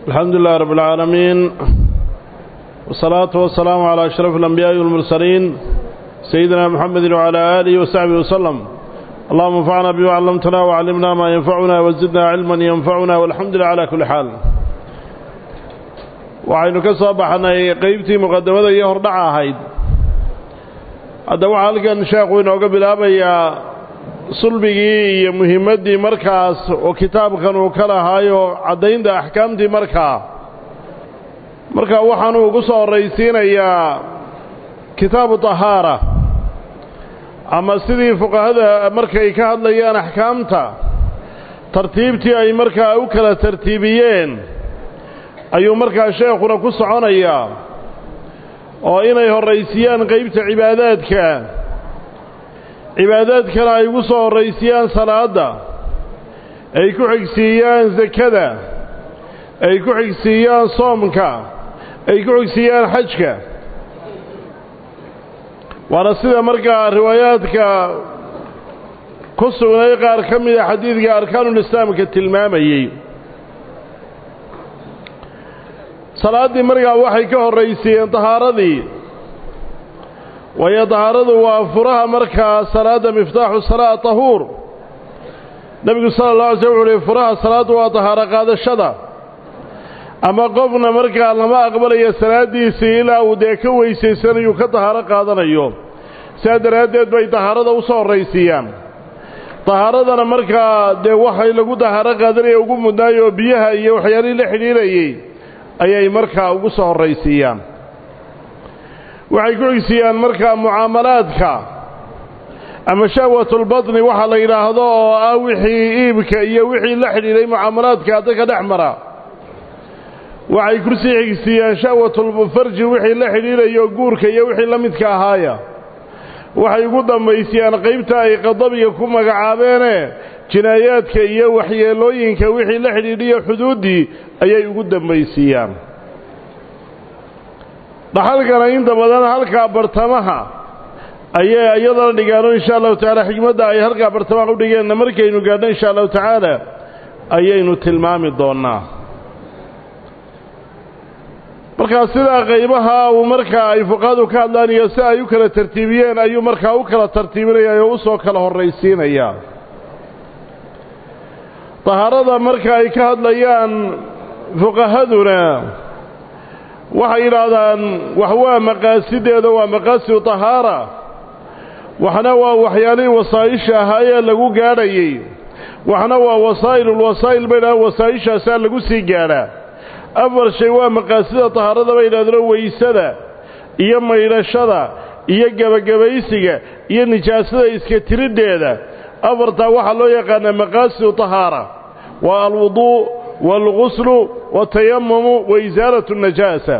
الحمد لله رب العالمين والصلاة والسلام على أشرف الأنبياء والمرسلين سيدنا محمد وعلى آله وصحبه وسلم اللهم انفعنا بما علمتنا وعلمنا ما ينفعنا وزدنا علما ينفعنا والحمد لله على كل حال waxaynu ka soo baxnay qeybtii muqadamada iyo hordhaca ahayd hadda waxaa halkan sheekhu inooga bilaabayaa sulbigii iyo muhiimaddii markaas oo kitaabkan uu ka lahaayo caddaynta axkaamtii markaa marka waxaanuu ugu soo horraysiinayaa kitaabu tahaara ama sidii fuqahada markay ka hadlayaan axkaamta tartiibtii ay markaa u kala tartiibiyeen ayuu markaa sheekhuna ku soconayaa oo inay horraysiyaan qeybta cibaadaadka cibaadaadkana ay ugu soo horraysiyaan salaadda ay ku xigsiiyaan sakada ay ku xigsiiyaan soomka ay ku xigsiiyaan xajka waana sida markaa riwaayaadka ku sugnay qaar ka mida xadiidka arkaanulislaamka tilmaamayey salaaddii markaa waxay ka horraysiiyeen tahaaradii waayo tahaaradu waa furaha markaa salaadda miftaaxu salaa tahuur nebigu sala allah alay slm wuxu uhi furaha salaaddu waa tahaaro qaadashada ama qofna markaa lama aqbalayo salaaddiisii ilaa uu dee ka weysaysanayuu ka tahaaro qaadanayo sidaa daraaddeed bay tahaarada u soo horraysiiyaan tahaaradana markaa dee waxay lagu tahaaro qaadanaya ugu mudnaay oo biyaha iyo waxyaalihii la xidhiirayey ayay markaa ugu soo horraysiiyaan waxay ku xigsiiyaan markaa mucaamalaadka ama shahwatulbatni waxa la yidhaahdo oo ah wixii iibka iyo wixii la xidhiidhay mucaamalaadka dadka dhex mara waxay kusii xigsiiyaan shahwatulfarji wixii la xidhiidhayo guurka iyo wixii la midka ahaaya waxay ugu dambaysiyaan qaybta ay qadabiga ku magacaabeene jinaayaadka iyo waxyeelooyinka wixii la xidhiidhiyo xuduuddii ayay ugu dambaysiiyaan dhaxalkana inta badan halkaa bartamaha ayay iyadana dhigaano insha allahu tacaala xikmadda ay halkaa bartamaha u dhigeenna markaynu gaadhno insha allahu tacaala ayaynu tilmaami doonnaa markaa sidaa qaybaha uu markaa ay fuqahadu ka hadlaan iyo si ay u kala tartiibiyeen ayuu markaa u kala tartiibinayaa oo u soo kala horraysiinayaa tahaarada marka ay ka hadlayaan fuqahaduna waxay yidhaahdaan wax waa maqaasideeda waa maqaasidu tahaara waxna waa waxyaalihii wasaa'isha ahaayee lagu gaadhayey waxna waa wasaa'ilulwasaa'il bay yidhahdaan wasaa'ishaasaa lagu sii gaadhaa afar shay waa maqaasida tahaarada bay yidhahdeen weysada iyo maydhashada iyo gebagabaysiga iyo nijaasada iska tiridheeda afartaa waxaa loo yaqaanaa maqaasidu tahaara waa alwuduu waalguslu watayamumu wa isaalatu najaasa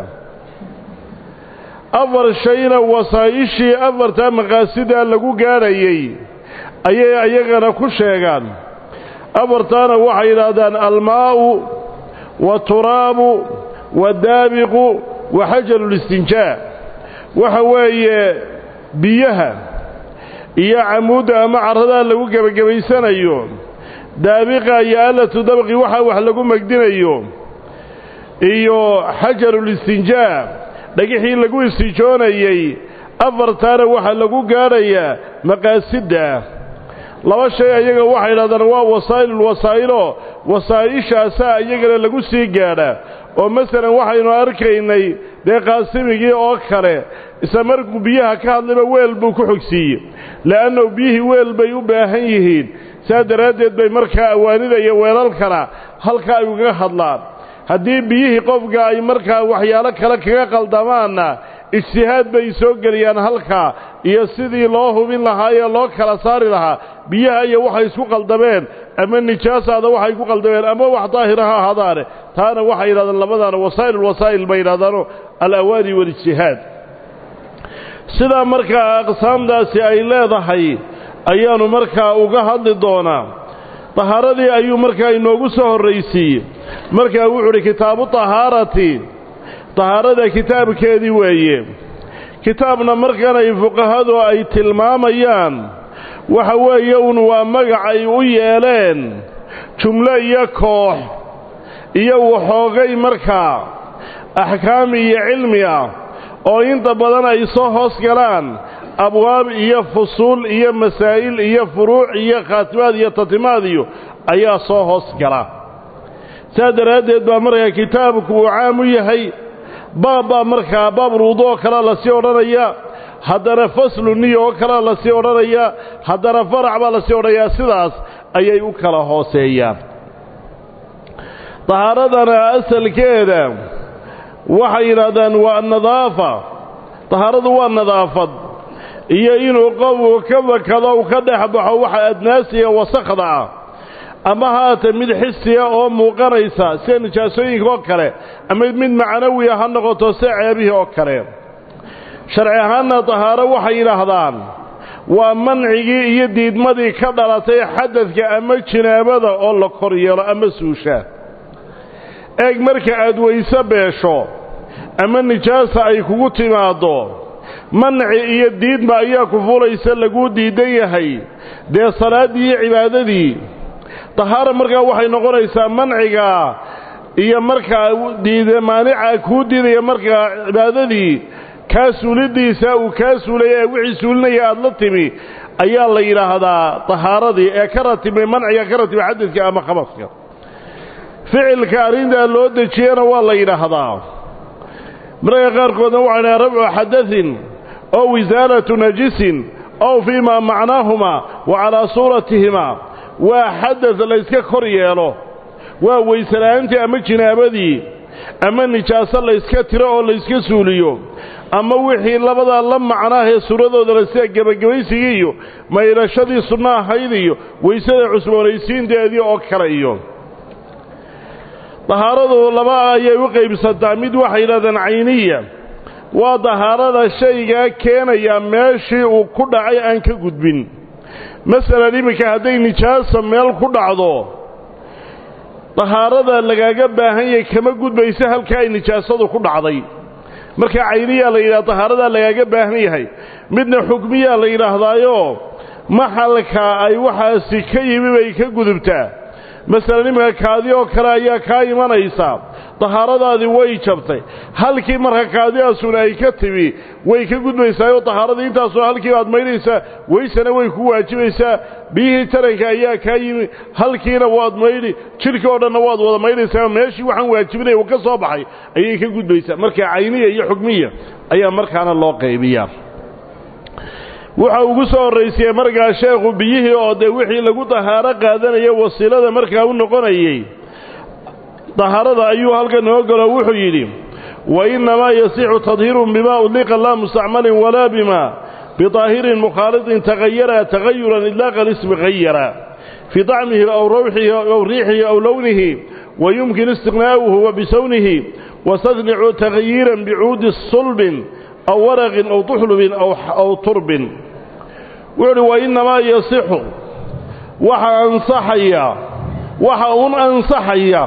afar shayna wasaa'ishii afartaa maqaasidaa lagu gaadhayey ayay ayagana ku sheegaan afartaana waxay yidhaahdaan almaa'u waaturaabu waddaabiqu wa xajarulistinjaa waxa weeye biyaha iyo camuudda ama carradaa lagu gebagabaysanayo daabiqa iyo alatu dabqi waxa wax lagu megdinayo iyo xajarulistinjaa dhagixii lagu istijoonayey afartaana waxaa lagu gaadhayaa maqaasidda laba shay ayaga waxay idhahdaan waa wasaa'ilulwasaa'ilo wasaa'ishaasaa iyagana lagu sii gaadhaa oo masalan waxaynu arkaynay dee qaasimigii oo kale isla markuu biyaha ka hadlayba weel buu ku xogsiiyey le'annahu biyihii weel bay u baahan yihiin saa daraaddeed bay markaa awaanida iyo weelalkana halka ay ugaga hadlaan haddii biyihii qofka ay markaa waxyaalo kale kaga qaldamaanna ijtihaad bay soo geliyaan halkaa iyo sidii loo hubin lahaa ee loo kala saari lahaa biyaha iyo waxay isku qaldameen ama nijaasaada waxay ku qaldameen ama wax daahira ha ahaadaane taana waxay yidhahdaan labadaana wasaa'ilulwasaa'il bay yidhahdaano alawaani walijtihaad sidaa markaa aqsaamtaasi ay leedahay ayaannu markaa uga hadli doonaa tahaaradii ayuu markaa inoogu soo horraysiiyey markaa wuxuu udhi kitaabu tahaarati tahaarada kitaabkeedii weeye kitaabna markan ay fuqahadu ay tilmaamayaan waxa weeye un waa magac ay u yeeleen jumlo iyo koox iyo waxoogay markaa axkaam iyo cilmi ah oo inta badan ay soo hoos galaan abwaab iyo fusuul iyo masaa'il iyo furuuc iyo khaatimaad iyo tatimaad iyo ayaa soo hoos gala saas daraaddeed baa markaa kitaabku uu caam u yahay baab baa markaa baab ruudo oo kalea lasii odhanaya haddana faslu niya oo kalea lasii odhanaya haddana farac baa lasii odhanayaa sidaas ayay u kala hooseeyaan dahaaradana asalkeeda waxay yidhaahdaan waa nadaafa dahaaradu waa nadaafad iyo inuu qofku ka bakado u ka dhex baxo waxa adnaasiga wasakhda ah ama haata mid xisiya oo muuqanaysa sida nijaasooyinka oo kale ama mid macnawiya ha noqoto sida ceebihii oo kale sharci ahaanna dahaaro waxay yidhaahdaan waa mancigii iyo diidmadii ka dhalatay xadadka ama jinaabada oo la kor yeelo ama suusha eeg marka aad weyse beesho ama nijaasa ay kugu timaaddo manci iyo diidma ayaa ku fulaysa laguu diidan yahay dee salaaddii iyo cibaadadii dahaara markaa waxay noqonaysaa manciga iyo markaa diida maanica kuu diidaya markaa cibaadadii kaa suulidiisa uu kaa suulaya ee wixii suulinaya aad la timi ayaa la yidhaahdaa dahaaradii ee ka ratibay manciga ka ratibay xadadka ama khabaska ficilka arrintaa loo dejiyana waa la yidhaahdaa mararka qaarkoodna waxay dhaha rabcu xadaثin ow isaalatu najisin ow fii maa macnaahumaa wa calaa suuratihima waa xadad layska kor yeelo waa weysela'aantii ama jinaabadii ama nijaaso layska tiro oo layska suuliyo ama wixii labadaa la macnaahee suuradoodana sida gebagabaysigii iyo maydhashadii sunno ahayd iyo weysada cusboonaysiinteedii oo kale iyo dahaaradu laba ayay u qaybsantaa mid waxay yidhahdeen cayniya waa dahaarada shaygaa keenaya meeshii uu ku dhacay aan ka gudbin masalan iminka hadday nijaasa meel ku dhacdo dahaarada lagaaga baahan yahay kama gudbayso halka ay nijaasadu ku dhacday marka cayniyaa la yidhaha dahaaradaa lagaaga baahan yahay midna xukmiyaa la yidhaahdaayo maxalka ay waxaasi ka yimi bay ka gudubtaa masalan iminka kaadi oo kale ayaa kaa imanaysa dahaaradaadii way jabtay halkii marka kaadidaasuna ay ka timi way ka gudbaysaayoo dahaaradii intaasuna halkii baad maydhaysaa weysana way ku waajibaysaa biyihii taranka ayaa kaa yimi halkiina waad maydhi jidhkii oo dhanna waad wada maydhaysaa meeshii waxaan waajibinaya uu ka soo baxay ayay ka gudbaysaa marka cayniya iyo xukmiya ayaa markaana loo qaybiyaa wuxa ugu soo horraysiyey markaa sheekhu biyihii oo dee wixii lagu dahaaro qaadanaya wasiilada markaa u noqonayey dahaarada ayuu halkan noo galo wuxuu yidhi wa innamaa yasixu tadhiirun bimaa udliqa laa mustacmalin walaa bima bidaahirin mukhaalidin tagayara tagayuran idlaaqa lismi hayara fii dacmihi aw rawxihi aw riixihi aw lownihi wa yumkin istiqnaa'uhu wa bisawnihi wastadnicu tagayiran bicuudi sulbin aw waraqin aw tuxlubin aw turbin wuxuu uhi wa innamaa yasixu waxa ansaxaya waxa un ansaxaya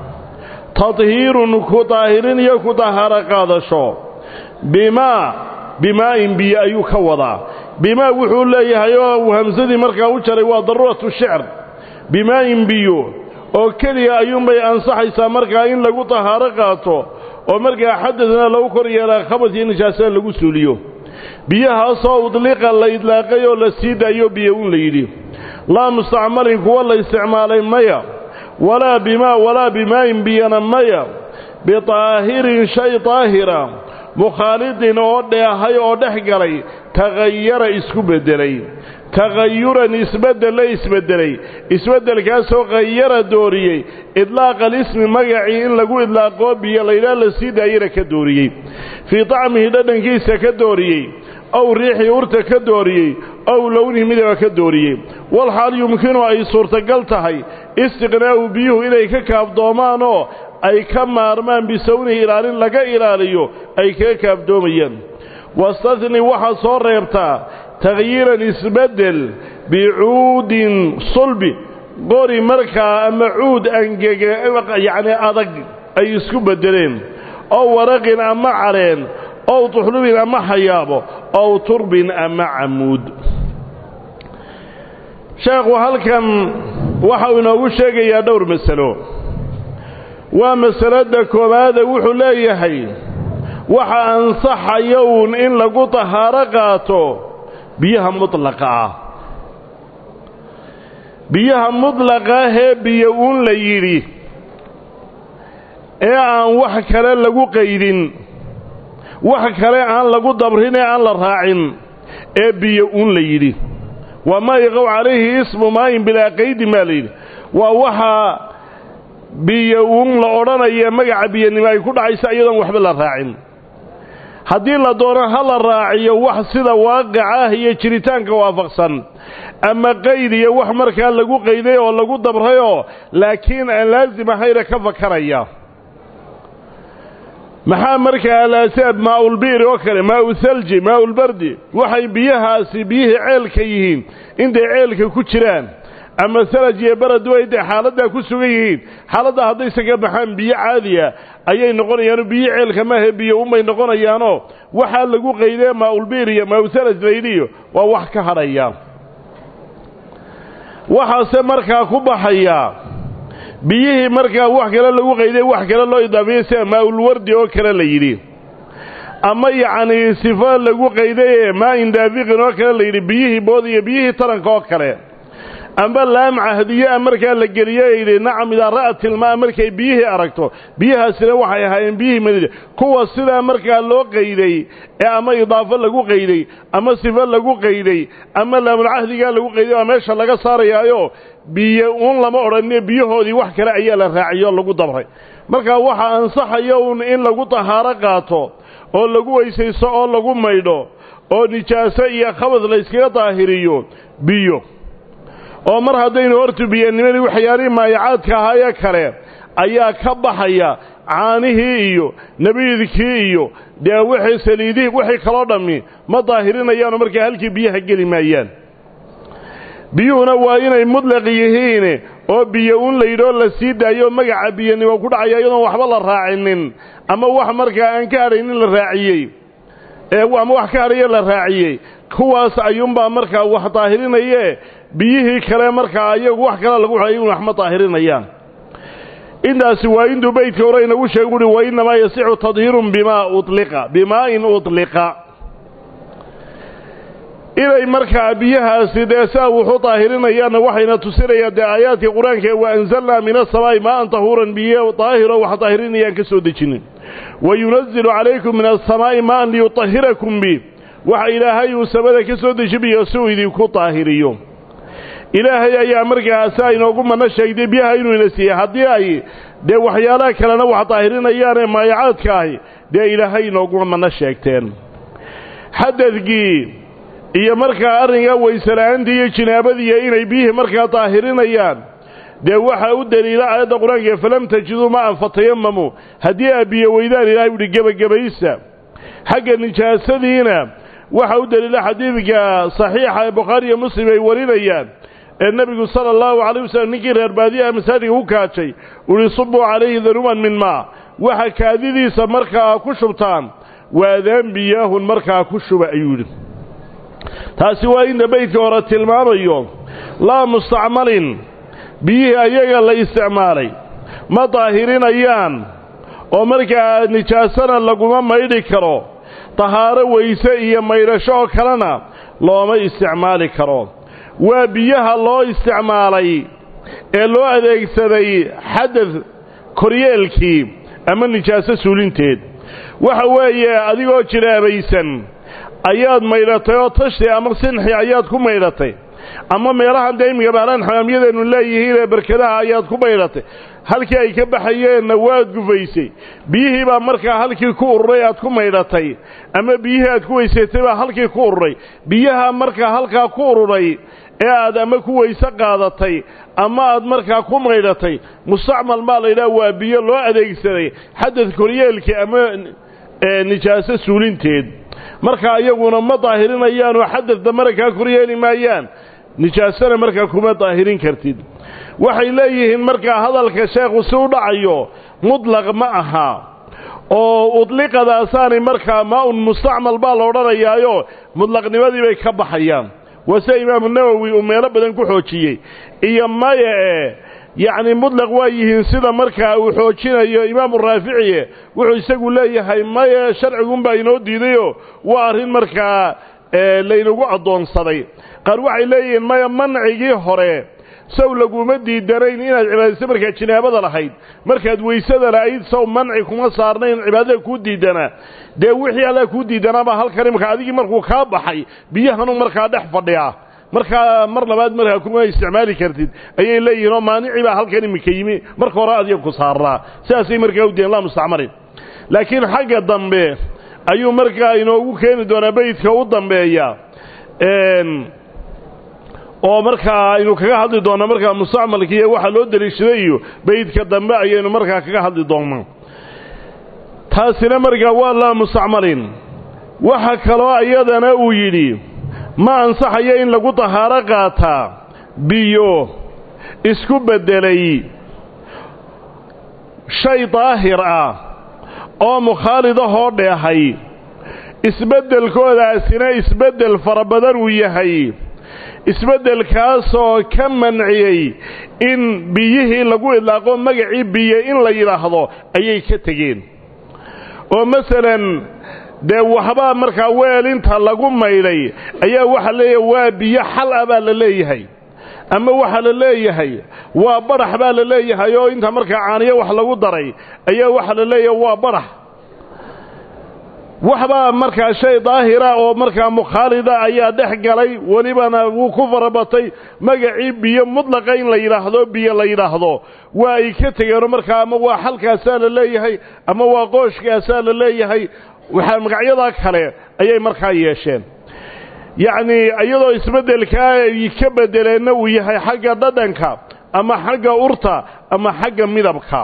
tadhiirun ku daahirin iyo ku dahaaro qaadasho bimaa bimaa'in biyo ayuu ka wadaa bimaa wuxuu leeyahay oo hamsadii markaa u jaray waa daruuratu shicr bimaa'in biyo oo keliya ayuunbay ansaxaysaa markaa in lagu dahaaro qaato oo markaa xadadna lagu kor yeelaa khabas iyo nijaasada lagu suuliyo biyahaasoo udliqa la idlaaqay oo la sii daayo biyo un la yidhi laa mustacmalin kuwa la isticmaalay maya walaa bimaa walaa bimaa'in biyana maya bidaahirin shay daahira mukhaalidin oo dheehay oo dhex galay tagayara isku beddelay tagayuran isbeddella isbeddelay isbeddelkaasoo khayara dooriyey idlaaqa alismi magacii in lagu idlaaqoo biyo laydhaah la sii daayana ka dooriyey fii dacmihi dhadhankiisa ka dooriyey ow riixii urta ka dooriyey ow lownihi midaba ka dooriyey walxaal yumkinu ay suurtagal tahay istiqnaa'u biyuhu inay ka kaabdoomaanoo ay ka maarmaan bisawnihi ilaalin laga ilaaliyo ay kaga kaabdoomayaan wastadni waxaad soo reebtaa takhyiiran isbeddel bicuudin sulbi qori markaa ama cuud angege yacni adag ay isku beddeleen ow waraqin ama caleen ow tuxlubin ama xayaabo ow turbin ama camuud sheekhu halkan waxau inoogu sheegayaa dhowr masalo waa masalada koowaade wuxuu leeyahay waxa ansaxaya uun in lagu tahaaro qaato biyaha mudlaqa ah biyaha mudlaqa ahee biyo uun la yidhi ee aan wax kale lagu qaydin wax kale aan lagu dabrin ee aan la raacin ee biyo uun la yidhi waa maa yaqow calayhi ismu maayin bilaa qaydin baa la yidhi waa waxaa biyo uun la odhanaya magaca biyanimo ay ku dhacaysa iyadoon waxba la raacin haddii la doono ha la raaciyo wax sida waaqica ah iyo jiritaanka waafaqsan ama qayd iyo wax markaa lagu qayday oo lagu dabrayoo laakiin aan laasim ahayna ka fakaraya maxaa markaa alaasaab maaulbiiri oo kale maau thalji maaulbardi waxay biyahaasi biyihii ceelka yihiin intay ceelka ku jiraan ama salaj iyo barad way intay xaaladdaa ku sugan yihiin xaaladdaa haddayse ka baxaan biyo caadiya ayay noqonayaano biyo ceelka maahe biyo umay noqonayaanoo waxaa lagu qaydee maaulbiir iyo maauthalaj laydiyo waa wax ka hadhaya waxaase markaa ku baxaya biyihii markaa wax kale lagu qayday wax kale loo idaafiyey sida maaulwardi oo kale la yidhi ama yacnii sifo lagu qayday maa indaafiqin oo kale la yidhi biyihii bood iyo biyihii taranka oo kale amba laam cahdiyaa markaa la geliye yidhi nacam idaa ra'at ilmaa markay biyihii aragto biyahaasina waxay ahaayeen biyihii madiina kuwa sidaa markaa loo qayday ee ama idaafo lagu qayday ama sifo lagu qayday ama laamulcahdigaa lagu qayday waa meesha laga saarayaayo biyo uun lama odhanine biyahoodii wax kale ayaa la raaciyoo lagu dabray marka waxaa ansaxaya uun in lagu tahaaro qaato oo lagu weysaysto oo lagu maydho oo nijaaso iyo khabad layskaga daahiriyo biyo oo mar haddaynu hortu biyanimadii waxyaalihii maayacaadka ahaayee kale ayaa ka baxaya caanihii iyo nabiidkii iyo dee wixii saliidihii wixii kaloo dhammi ma daahirinayaanoo markaa halkii biyaha geli maayaan biyuhuna waa inay mudlaq yihiin oo biyo un layidhoo la sii daayo magaca biyanimo ku dhacaya iyadoon waxba la raacinin ama wax markaa aan ka hadhaynin la raaciyey ama wax ka hadhaye la raaciyey kuwaas ayuunbaa markaa wax daahirinaye biyihii kale markaa ayagu wax kale lagu xayay wax ma daahirinayaan intaasi waa intuu beydka hore inagu sheegu uhi wa innamaa yasixu tadhiirun bimaa uliqa bimaa'in udliqa inay markaa biyahaasi dee saa wuxu daahirinayaanna waxayna tusinayaan dee aayaadka qur-aanka ee wa anzalnaa min asamaa'i maa'an tahuuran biyo daahiro wax daahirinayaan ka soo dejinin wa yunazilu calaykum min asamaa'i maa'an liyutahirakum bi waxa ilaahay uu samada ka soo deji biyo si uu idinku daahiriyo ilaahay ayaa markaa saa inoogu manno sheegtay biyaha inuu ina siiyey haddii ay dee waxyaalaha kalena wax daahirinayaanee maayacaadka ahi dee ilaahay inoogu manno sheegteen xadadkii iyo markaa arrinkaa waysela'aantii iyo jinaabadiiyo inay biyihii markaa daahirinayaan dee waxaa u deliila aayadda qur-aanka falam tajiduu ma'an fatayamamu haddii aad biyo weydaan ilahay uhi gebagabaysa xagga nijaasadiina waxaa u deliila xadiidka saxiixa ee bukhaari iyo muslim ay warinayaan ee nebigu sala allahu calayh wasallam ninkii reer baadiyaha masaajidka ku kaajay uhi subuu calayhi danuuban min maa waxa kaadidiisa markaa ku shubtaan waadaan biyaahun markaa ku shuba ayuu yidhi taasi waa inta beydka hore tilmaamayo laa mustacmalin biyihii ayaga la isticmaalay ma daahirinayaan oo markaa nijaasana laguma maydhi karo tahaaro weyse iyo maydhasho oo kalena looma isticmaali karo waa biyaha loo isticmaalay ee loo adeegsaday xadad koryeelkii ama nijaaso suulinteed waxa weeye adigoo jiraabaysan ayaad maydhatay oo tashti ama sinxi ayaad ku maydhatay ama meelahan dee iminka baalaan xamaamyadeennu leeyihiin ee barkadaha ayaad ku maydhatay halkii ay ka baxayeenna waad gufaysay biyihii baa markaa halkii ku ururay aad ku maydhatay ama biyihii aad ku weysatay baa halkii ku ururay biyaha markaa halkaa ku ururay ee aad ama ku weyse qaadatay ama aad markaa ku maydhatay mustacmal baa la yidhaha waa biyo loo adeegsaday xadad koryeelkii ama nijaaso suulinteed markaa iyaguna ma daahirinayaanoo xadadda marakaa koryeeli maayaan nijaasana markaa kuma daahirin kartid waxay leeyihiin markaa hadalka sheekhu si u dhacayo mudlaq ma aha oo udliqadaasaanay markaa maa-un mustacmal baa la odhanayaayo mudlaqnimadii bay ka baxayaan waa sida imaamu nawowi uu meelo badan ku xoojiyey iyo maya e yacni mudlaq waa yihiin sida markaa uu xoojinayo imaamu raaficiye wuxuu isagu leeyahay maye sharcigunbaa inoo diidayoo waa arrin markaa laynagu addoonsaday qaar waxay leeyihiin maya mancigii hore sow laguma diidanayn inaad cibaadayso markaad jinaabada lahayd markaad weysada lahayd sow manci kuma saarnayn cibaadada kuu diidanaa dee wixii allaa kuu diidanaabaa halkan imaka adigii markuu kaa baxay biyahanu markaa dhex fadhiyaa markaa mar labaad markaa kuma isticmaali kartid ayay leeyihiin oo maanicii baa halkan imika yimi marka hore adiga ku saarnaa sidaasay markaa u diidan laa mustacmalin laakiin xagga dambe ayuu markaa inoogu keeni doonaa beydka u dambeeya oo markaa aynu kaga hadli doonaa markaa mustacmalka iyo waxaa loo deliishaday iyo beydka dambe ayaynu markaa kaga hadli doonnaa taasina markaa waa laa mustacmalin waxa kaloo iyadana uu yidhi ma ansaxayo in lagu tahaaro qaataa biyo isku beddelay shay daahir ah oo mukhaalid ahoo dheehay isbeddelkoodaasina isbeddel fara badan uu yahay isbeddelkaasoo ka manciyey in biyihii lagu idlaaqo magacii biyo in la yidhaahdo ayay ka tegeen oo masalan dee waxbaa markaa weelinta lagu maydhay ayaa waxaa leeyahay waa biyo xal ah baa la leeyahay ama waxaa la leeyahay waa badhax baa la leeyahay oo inta markaa caaniyo wax lagu daray ayaa waxaa la leeyahay waa badhax waxbaa markaa shay daahira oo markaa mukhaalida ayaa dhex galay welibana wuu ku farabatay magacii biyo mudlaqa in la yidhaahdo biyo la yidhaahdo waa ay ka tegeenoo markaa ama waa xalkaasaa la leeyahay ama waa qooshkaasaa la leeyahay waxaa magacyadaa kale ayay markaa yeesheen yacnii iyadoo isbeddelkaa ay ka beddeleenna uu yahay xagga dhadhanka ama xagga urta ama xagga midabka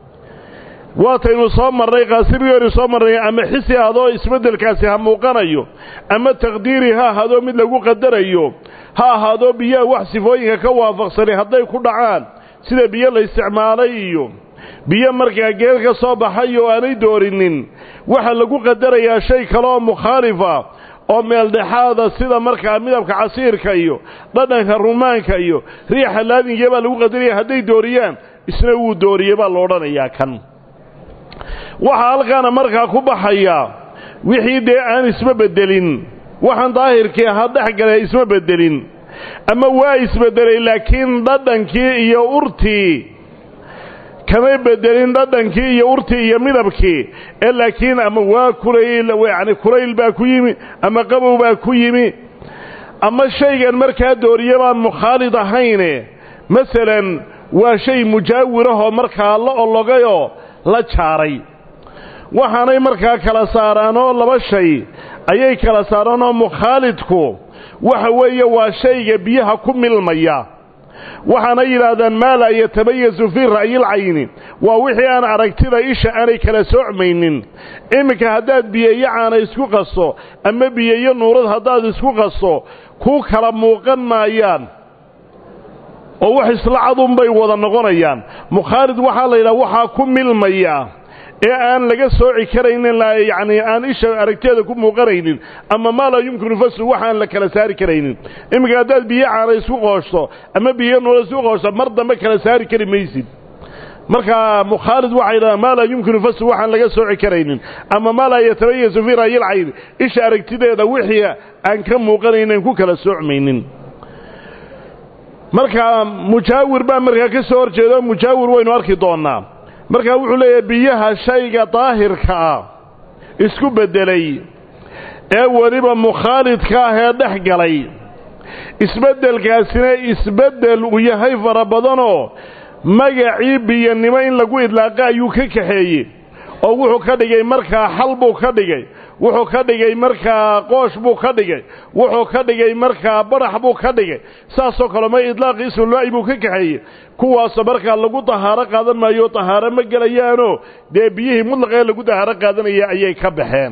waataynu soo marnay qaasirigeenu soo marnay ama xisi ahadoo isbeddelkaasi ha muuqanayo ama taqdiiri ha ahaadoo mid lagu qadarayo ha ahaadoo biyaha wax sifooyinka ka waafaqsanay hadday ku dhacaan sida biyo la isticmaalay iyo biyo markaa geel ka soo baxay oo aanay doorinin waxaa lagu qadarayaa shay kale oo mukhaalifa oo meeldhexaada sida markaa midabka casiirka iyo dhadhanka rumaanka iyo riixa laadingiya baa lagu qadaraya hadday dooriyaan isna wuu dooriyey baa la odhanayaa kan waxaa halkaana markaa ku baxaya wixii dee aan isma beddelin waxaan daahirkii ahaa dhex gale isma beddelin ama waa isbeddelay laakiin dhadhankii iyo urtii kamay beddelin dhadhankii iyo urtii iyo midabkii ee laakiin ama waa kulayl yacni kulayl baa ku yimi ama qabow baa ku yimi ama shaygan markaa dooriye baan mukhaalid ahayne masalan waa shay mujaawirahoo markaa la ologayoo la jaaray waxaanay markaa kala saaraanoo laba shay ayay kala saaraanoo mukhaalidku waxa weeye waa shayga biyaha ku milmaya waxaana yidhaahdaan maa laa yatabayasu fii ra'yilcayni waa wixii aan aragtida isha aanay kala soocmaynin iminka haddaad biyeeyo caana isku qaso ama biyeeyo nuurad haddaad isku qaso ku kala muuqan maayaan oo wax isla cadunbay wada noqonayaan mukhaalid waxaa la yidhaha waxaa ku milmaya ee aan laga sooci karaynin yacni aan isha aragteeda ku muuqanaynin ama maa laa yumkinu faslu waxaan la kala saari karaynin iminka haddaad biyo caana isku qooshto ama biyo nuura isku qooshto mar dambe kala saari kari maysid markaa mukhaalid waxay yidhahdaan maa laa yumkinu faslu waxaan laga sooci karaynin ama maa laa yatabayasu fii ra'yilcayn isha aragtideeda wixii aan ka muuqanaynin ku kala soocmaynin markaa mujaawir baa markaa ka soo hor jeedo mujaawir waynu arki doonnaa markaa wuxuu leeyahay biyaha shayga daahirka ah isku beddelay ee weliba mukhaalidka ah ee dhex galay isbeddelkaasina isbeddel uu yahay fara badanoo magacii biyanimo in lagu idlaaqa ayuu ka kaxeeyey oo wuxuu ka dhigay markaa xal buu ka dhigay wuxuu ka dhigay markaa qoosh buu ka dhigay wuxuu ka dhigay markaa barax buu ka dhigay saasoo kale ma idlaaqi ismulaa'i buu ka kaxeeyey kuwaasoo markaa lagu dahaaro qaadan maayo dahaaro ma gelayaanoo dee biyihii mudlaqee lagu dahaaro qaadanaya ayay ka baxeen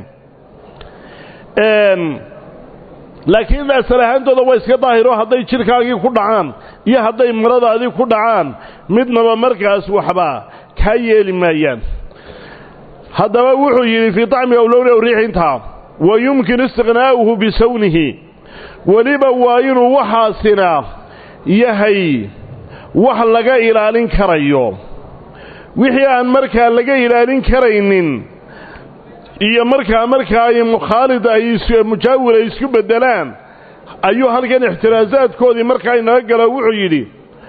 laakiin asal ahaantooda waa iska daahiro hadday jidhkaagii ku dhacaan iyo hadday maradaadii ku dhacaan midnaba markaas waxba kaa yeeli maayaan haddaba wuxuu yidhi fii طacmi awlowni aw riixintaa wa yumkinu istiqnaa'uhu bisawnihi weliba waa inuu waxaasina yahay wax laga ilaalin karayo wixii aan markaa laga ilaalin karaynin iyo markaa markaa ay mukhaalid ay mujaawir ay isku beddelaan ayuu halkan ixtiraasaadkoodii markaa inaga galo wuxuu yidhi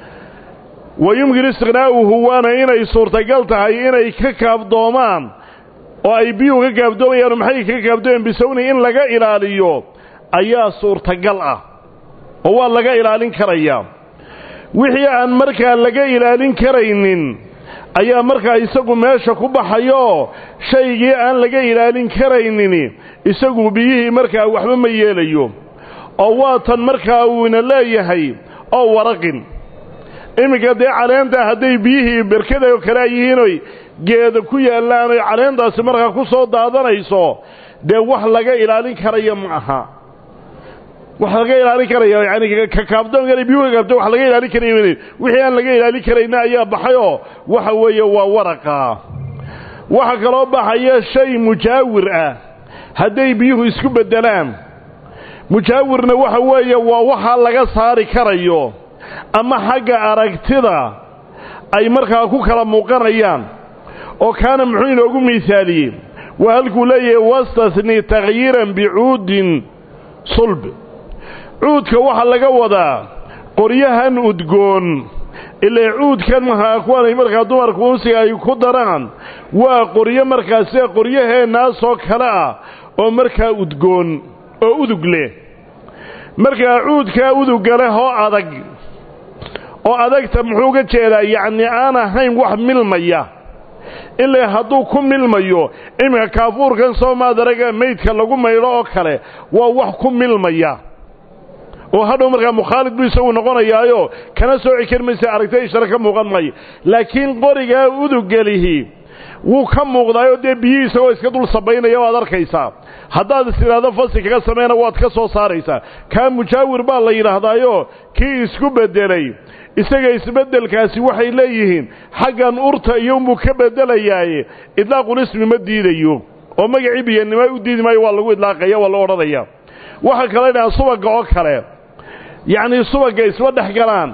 wa yumkin istiqnaa'uhu waana inay suurtagal tahay inay ka kaabdoomaan oo ay biyuhu ka kaabdoomayaan maxay ka kaabdoomayaan bisawni in laga ilaaliyo ayaa suurtagal ah oo waa laga ilaalin karayaa wixii aan markaa laga ilaalin karaynin ayaa markaa isagu meesha ku baxayo shaygii aan laga ilaalin karaynin isagu biyihii markaa waxba ma yeelayo oo waa tan markaa uuna leeyahay oo waraqin iminka dee caleenta hadday biyihii berkada oo kale yihiinoy geeda ku yaallaan oy caleentaasi markaa ku soo daadanayso dee wax laga ilaalin karaya ma aha wax laga ilaalin karaya yani kakaabdoon biyuhu kakaabdo wax laga ilaalin karaya wixii aan laga ilaalin karayna ayaa baxayoo waxa weeye waa waraqa waxa kaloo baxaya shay mujaawir ah hadday biyuhu isku beddelaan mujaawirna waxa weeye waa waxaa laga saari karayo ama xagga aragtida ay markaa ku kala muuqanayaan oo kaana muxuu inoogu miisaaliyey waa halkuu leeyahay wastasni takhyiiran bicuudin sulb cuudka waxaa laga wadaa qoryahan udgoon ilaa cuudkan maha kuwanay markaa dumarka unsiga ay ku daraan waa qoryo markaa sida qoryaheennaasoo kale ah oo markaa udgoon oo udug leh markaa cuudkaa udugga leh oo adag oo adagta muxuu ga jeedaa yacni aan ahayn wax milmaya ilaa hadduu ku milmayo iminka kaafuurkan soo maadaraga maydka lagu maydho oo kale waa wax ku milmaya oo hadhow markaa mukhaalid buu isagu noqonayaayo kana sooci kari maysa aragta ishare ka muuqan maayo laakiin qorigaa uduggelihi wuu ka muuqdaayoo dee biyihii isagoo iska dul sabaynaya waad arkaysaa haddaad is idhaahdo fasi kaga samayna waad ka soo saaraysaa kaa mujaawir baa la yidhaahdaayo kii isku beddelay isaga isbeddelkaasi waxay leeyihiin xaggan urta iyonbuu ka beddelayaaye idlaaqul ismi ma diidayo oo magacii biyanimo u diidi maayo waa lagu idlaaqaya waa la odhanaya waxaa kale dhahaan subagga oo kale yacnii subagga isma dhex galaan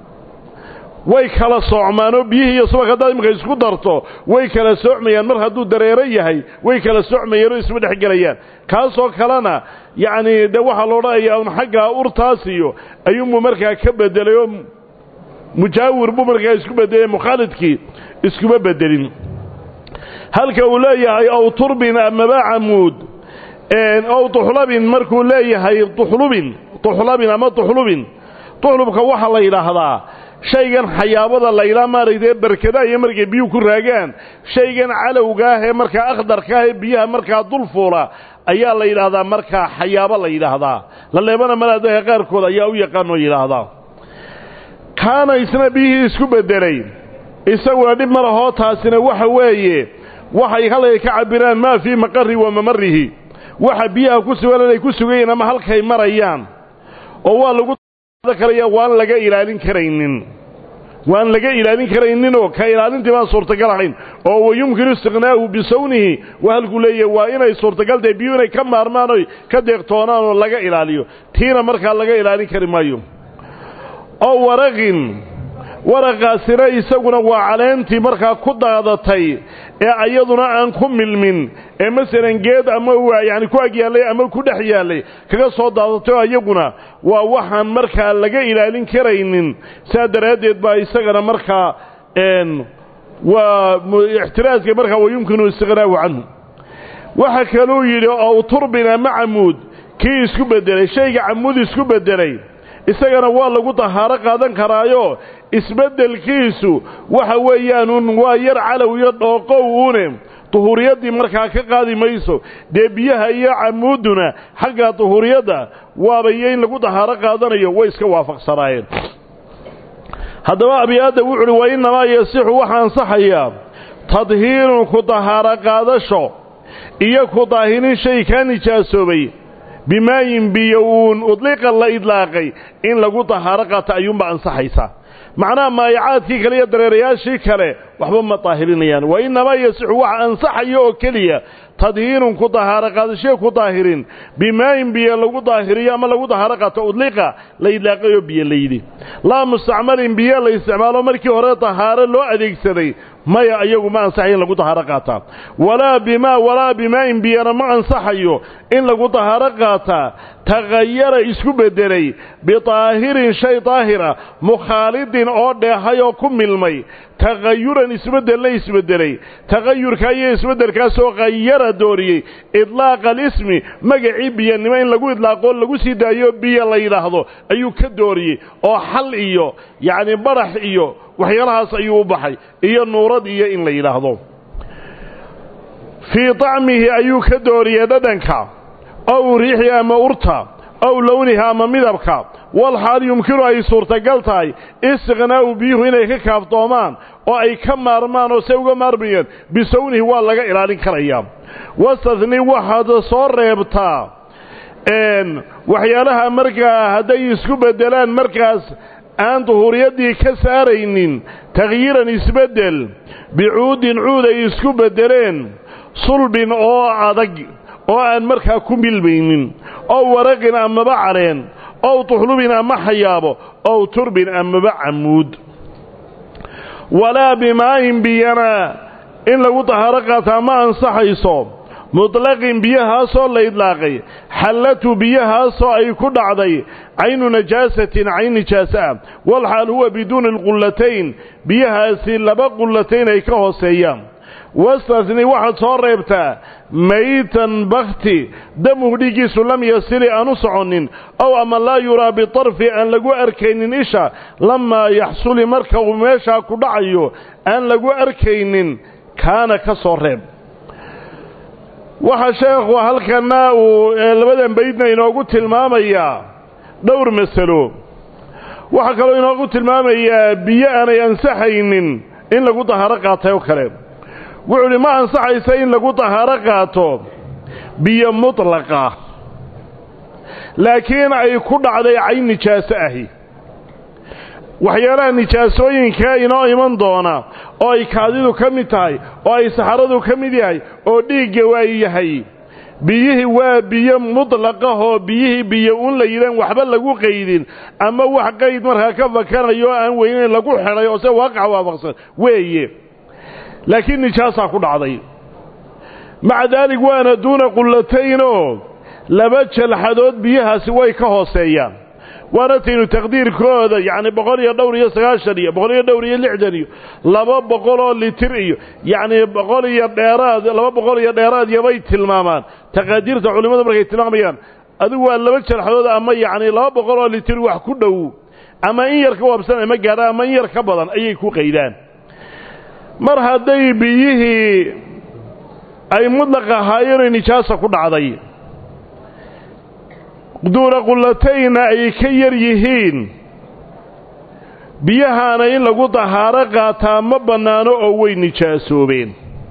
way kala soocmaan oo biyihii iyo subag haddaad iminka isku darto way kala soocmayaan mar hadduu dareero yahay way kala soocmayaan oo isma dhex gelayaan kaasoo kalena yacnii de waxaa la odhanayaa un xagga urtaas iyo ayuunbuu markaa ka beddelay oo mujaawir buu markaa isku beddelay mukhaalidkii iskuma beddelin halka uu leeyahay ow turbin amaba camuud ow tuxlabin markuu leeyahay tuxlubin tuxlabin ama tuxlubin tuxlubka waxaa la yidhaahdaa shaygan xayaabada laydhaa maaragtay berkadaha iyo markay biyuhu ku raagaan shaygan calowga ah ee markaa akhdarka ah ee biyaha markaa dul fuula ayaa la yidhaahdaa markaa xayaabo la yidhaahdaa la leebana malaadaha qaarkood ayaa u yaqaanoo yidhaahdaa kaana isna biyihii isku beddelay isaguna dhib ma lahoo taasina waxa weeye waxay halkay ka cabbiraan maa fii maqarri wa mamarihi waxa biyaha ku sugan inay ku sugayiin ama halkay marayaan oo waa lagu karaya waan laga ilaalin karaynin waan laga ilaalin karayninoo ka ilaalintii baan suurtagal ahayn oo wayumkinu istiqnaa'uhu bisawnihi waa halkuu leeyahay waa inay suurtagal tahay biyuu inay ka maarmaan oy ka deeqtoonaan oo laga ilaaliyo tiina markaa laga ilaalin kari maayo oo waraqin waraqaasina isaguna waa caleentii markaa ku daadatay ee ayaduna aan ku milmin ee masalan geed ama yani ku ag yaallay ama ku dhex yaallay kaga soo daadatay oo iyaguna waa waxaan markaa laga ilaalin karaynin saa daraaddeed baa isagana markaa waa ixtiraaska markaa wayumkinu istiqnaahu canhu waxa kaluu yidhi ow turbin ama camuud kii isku beddelay shayga camuud isku beddelay isagana waa lagu dahaaro qaadan karaayo isbeddelkiisu waxa weeyaanuun waa yar calow iyo dhooqow uune duhuuriyaddii markaa ka qaadi mayso dee biyaha iyo camuudduna xagga duhuuriyadda waaba iyo in lagu dahaaro qaadanayo way iska waafaqsanaayeen haddaba abiyaadda wuxu uhi wa innamaa yasixu waxa ansaxayaa tadhiirun ku dahaaro qaadasho iyo ku daahinin shay kaa nijaasoobay bimaayin biyo uun udliqa la idlaaqay in lagu dahaaro qaato ayuunba ansaxaysaa macnaha maayacaadkii kale iyo dareerayaashii kale waxba ma daahirinayaan wa innamaa yasixu waxa ansaxaya oo keliya tadhiirun ku dahaaro qaadashee ku daahirin bimaayin biyo lagu daahiriyo ama lagu dahaaro qaato udliqa la idlaaqayoo biyo la yidhi laa mustacmalin biyo la isticmaalo markii hore dahaaro loo adeegsaday maya iyagu ma ansaxayo in lagu dahaaro qaataa walaa bimaa walaa bimaa'in biyana ma ansaxayo in lagu dahaaro qaataa takhayara isku beddelay bidaahirin shay daahira mukhaalidin oo dheehay oo ku milmay takhayuran isbeddelna isbeddelay takhayurka iyo isbeddelkaasoo khayara dooriyey idlaaqa alismi magacii biyanimo in lagu idlaaqoo lagu sii daayo biyo la yidhaahdo ayuu ka dooriyey oo xal iyo yacni badhax iyo waxyaalahaas ayuu u baxay iyo nuurad iyo in la yidhaahdo fii طacmihi ayuu ka dooriyey dhadhanka ow riixi ama urta ow lowniha ama midabka walxaal yumkinu ay suurtagal tahay istiqnaa'u biyuhu inay ka kaaftoomaan oo ay ka maarmaan oo se uga maarmayaan bisawnihi waa laga ilaalin karayaa wastadni waxaad soo reebtaa waxyaalaha markaa hadday isku beddelaan markaas aan duhuuriyaddii ka saaraynin takhyiiran isbeddel bicuudin cuud ay isku beddeleen sulbin oo adag oo aan markaa ku milmaynin ow waraqin amaba caleen ow tuxlubin ama xayaabo ow turbin amaba camuud walaa bimaa'in biyana in lagu dahaaro qaataa ma ansaxayso mutlaqin biyahaasoo la idlaaqay xallatu biyahaasoo ay ku dhacday caynu najaasatin cayn nijaasa ah walxaal huwa biduuni alqullatayn biyahaasi laba qullatayn ay ka hooseeyaan wastasni waxaad soo reebtaa maytan bakti damuhu dhiiggiisu lam yasili aan u soconnin ow ama laa yuraa bitarfi aan lagu arkaynin isha lamaa yaxsuli marka uu meeshaa ku dhacayo aan lagu arkaynin kaana ka soo reeb waxaa sheekhu halkana uu labadan baydna inoogu tilmaamayaa dhowr masalo waxaa kaloo inoogu tilmaamayaa biyo aanay ansaxaynin in lagu dahaaro qaatay oo kale wuxuu idhi ma ansaxaysa in lagu dahaaro qaato biyo mutlaqa laakiin ay ku dhacday cayn nijaaso ahi waxyaalaha nijaasooyinka inoo iman doona oo ay kaadidu ka mid tahay oo ay saxaradu ka mid yahay oo dhiigga waa yahay biyihii waa biyo mutlaqahoo biyihii biyo un la yidhaan waxba lagu qaydin ama wax qayd markaa ka fakanayo oo aan weynayn lagu xidhay oo se waaqaca waafaqsan weeye laakiin nijaasaa ku dhacday maca daalik waana duuna qullataynoo laba jalxadood biyahaasi way ka hooseeyaan waana taynu taqdiirkooda yacni boqol iyo dhowr iyo sagaashan iyo boqol iyo dhowr iyo lixdan iyo laba boqol oo litir iyo yacni boqol iyo dheeraad laba boqol iyo dheeraad yobay tilmaamaan taqaadiirta culimmadu markay tilmaamayaan adigu waa laba jalxadood ama yacni laba boqol oo litir wax ku dhow ama in yar ka waabsan ama gaadha ama in yar ka badan ayay ku qaydaan mar hadday biyihii ay mudlaq ahaayeenoo nijaasa ku dhacday duuna qullatayna ay ka yar yihiin biyahaana in lagu dahaaro qaataa ma bannaano oo way nijaasoobeen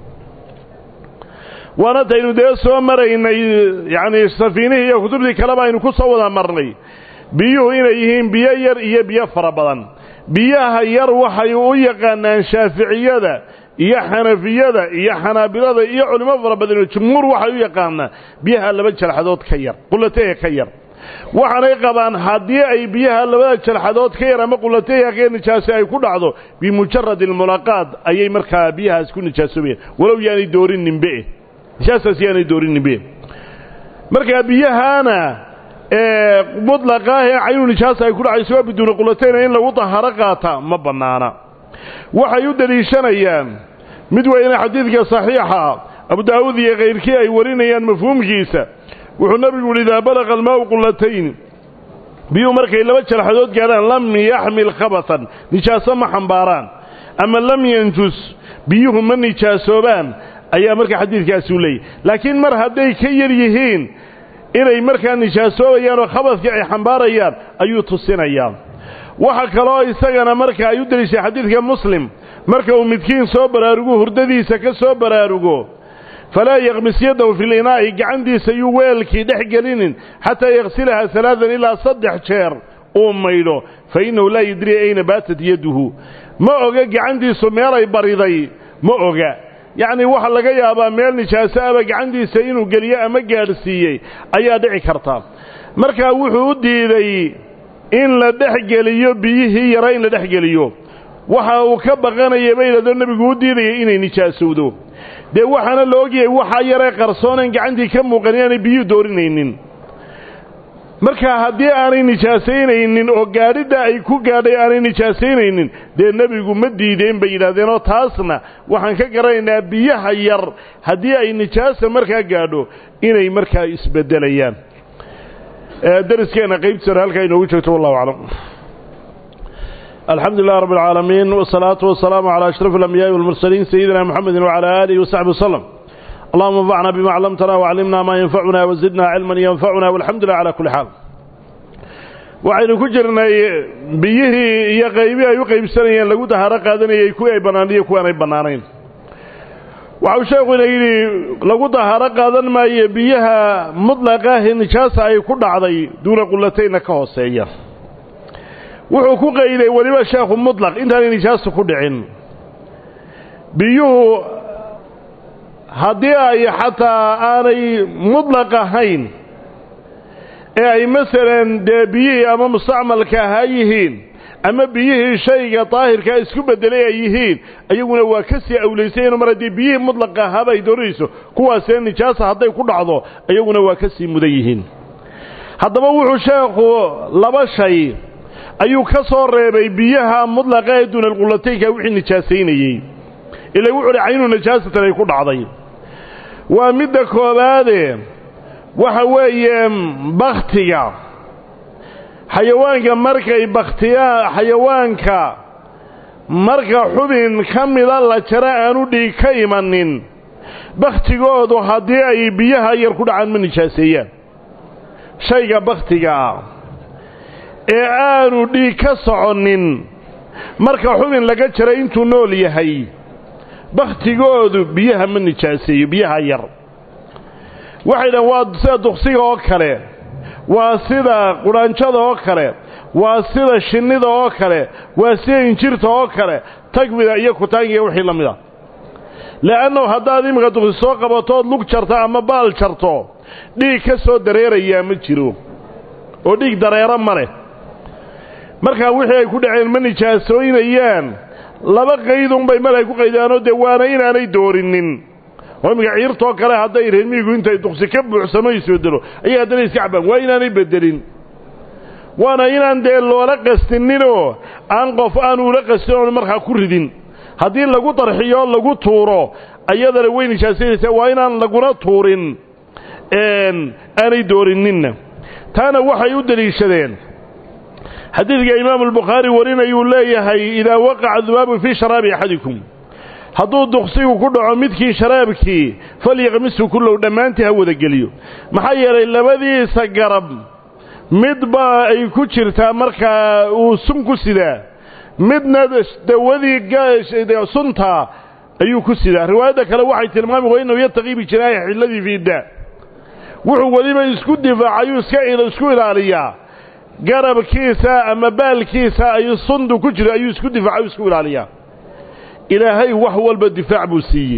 waana taynu dee soo maraynay yacnii safiinihii iyo kutubtii kaleba aynu ku soo wada marnay biyuhu inay yihiin biyo yar iyo biyo fara badan biyaha yar waxay u yaqaanaan shaaficiyada iyo xanafiyada iyo xanaabilada iyo culimo fara badanoo jumhuur waxay u yaqaanaan biyaha laba jalxadood ka yar qullateeya ka yar waxaanay qabaan haddii ay biyaha labada jalxadood ka yar ama qullateeya ka yar nijaasi ay ku dhacdo bimujarad almulaqaad ayay markaa biyahaas ku nijaasoobeen walow yaanay doorin nimbe nijaastaas yaanay doorin nimbe markaa biyahaana mutlaqaah ee caynu nijaasa ay ku dhacayso waa biduuni qulatayna in lagu daharo qaata ma bannaana waxay u deliishanayaan mid weyne xadiidka saxiixa abu daawuud iyo kayrkii ay warinayaan mafhuumkiisa wuxuu nebigu yidhi idaa balaqa almaau qullatayn biyuhu markay laba jalxadood gaadhaan lam yaxmil khabatan nijaaso ma xambaaraan ama lam yanjus biyuhu ma nijaasoobaan ayaa markaa xadiidkaasi u leeyahy laakiin mar hadday ka yar yihiin inay markaa nijaasoobayaan oo khabadkii ay xambaarayaan ayuu tusinayaa waxa kaloo isagana marka ay u deliishay xadiidka muslim marka uu midkiin soo baraarugo hurdadiisa ka soo baraarugo falaa yakmis yadahu fi linaa'i gacantiisa yuu weelkii dhex gelinin xataa yaksilaha alaadan ilaa saddex jeer uu maydho fa innahu laa yadrii ayna baatat yaduhu ma oga gacantiisu meelay bariday ma oga yacnii waxaa laga yaabaa meel nijaaso aba gacantiisa inuu geliyo ama gaadhsiiyey ayaa dhici karta markaa wuxuu u diiday in la dhex geliyo biyihii yara in la dhex geliyo waxa uu ka baqanaya bay yidhahdoo nebigu u diidayay inay nijaasowdo dee waxaana la ogyahay waxaa yaree qarsoonan gacantii ka muuqan inaanay biyuhu doorinaynin marka haddii aanay nijaasaynaynin oo gaadhidda ay ku gaadhay aanay nijaasaynaynin dee nebigu ma diideen bay yidhahdeenoo taasna waxaan ka garanaynaa biyaha yar haddii ay nijaasa markaa gaadho inay markaa isbeddelayaan dariskeenna qaybtiisana halkaa inoogu joogto wallahu aclam alxamdu lilah rab اlcaalamiin wsalaatu wasalaamu calى ashraf اlambiyaءi walmursaliin sayidina mxamedi wcalى aalihi wasaxbi waslem allahuma anfacna bima clamtana waclimna maa yanfacuna wazidna cilman yanfacuna walxamdu lilah cala kuli xaal waxaynu ku jirnay biyihii iyo qaybii ay u qaybsanayeen lagu dahaaro qaadanayay kuwii ay bannaaniyo kuwaan ay bannaanayn waxau sheekuna yidhi lagu dahaaro qaadan maayo biyaha mutlaqaahi nijaasa ay ku dhacday duuna qullataynna ka hooseeya wuxuu ku qayday weliba sheekhu mutlaq intaanay nijaasu ku dhicin biyuhu haddii ay xataa aanay mutlaq ahayn ee ay masalan dee biyihii ama mustacmalka ahaa yihiin ama biyihii shayga daahirkaa isku beddelay ay yihiin ayaguna waa ka sii awlaysayeen mar haddii biyihii mutlaqa ahaaba ay doonayso kuwaasee nijaasa hadday ku dhacdo ayaguna waa ka sii mudan yihiin haddaba wuxuu sheekhu laba shay ayuu ka soo reebay biyaha mudlaqa ee duunalqulataynka wixii nijaasaynayey ila wuxuu hi caynu najaasatan ay ku dhacday waa midda koobaade waxa weeye bakhtiga xayawaanka markay bakhtiyaan xayawaanka marka xubin ka mida la jaro aanu dhiig ka imanin bakhtigoodu haddii ay biyaha yar ku dhacaan ma nijaaseeyaan shayga bakhtigaa ee aanu dhiig ka soconin marka xubin laga jaray intuu nool yahay bakhtigoodu biyaha ma nijaaseeyo biyaha yar waxay dhahan waa sida duqsiga oo kale waa sida qudhaanjada oo kale waa sida shinnida oo kale waa sida injirta oo kale tagmida iyo kutaangiga wixii la mid a le'annahu haddaad iminka duqsi soo qabatood lug jarto ama baal jarto dhiig ka soo dareerayaa ma jiro oo dhiig dareero ma leh markaa wixii ay ku dhaceen ma nijaasooynayaan laba qaydunbay mal ay ku qaydaanoo dee waana inaanay doorinin oo iminka ciirtoo kale hadday reermiigu intay duqsi ka buuxsamo isbedelo ayay haddana iska cabaan waa inaanay bedelin waana inaan dee loola qastininoo aan qof aan ula qastin oon markaa ku ridin haddii lagu darxiyo lagu tuuro ayadana way nijaasanaysaa waa inaan laguna tuurin aanay doorininna taana waxay u deliishadeen xadiidka imaamu albukhaari warinayuu leeyahay idaa waqaca dubaabu fii sharaabi axadikum hadduu duqsigu ku dhaco midkii sharaabkii falyaqmisu kullow dhammaantii ha wadageliyo maxaa yeelay labadiisa garab midba ay ku jirtaa markaa uu sun ku sidaa midna dawadii sunta ayuu ku sidaa riwaayadda kale waxay tilmaami wa innahu yataqii bijinaahi xilladii fiida wuxuu weliba isku difaacayuu isku ilaaliyaa garabkiisa ama baalkiisa ay sundu ku jiro ayuu isku difaacayu isku ilaaliyaa ilaahay wax walba difaac buu siiyey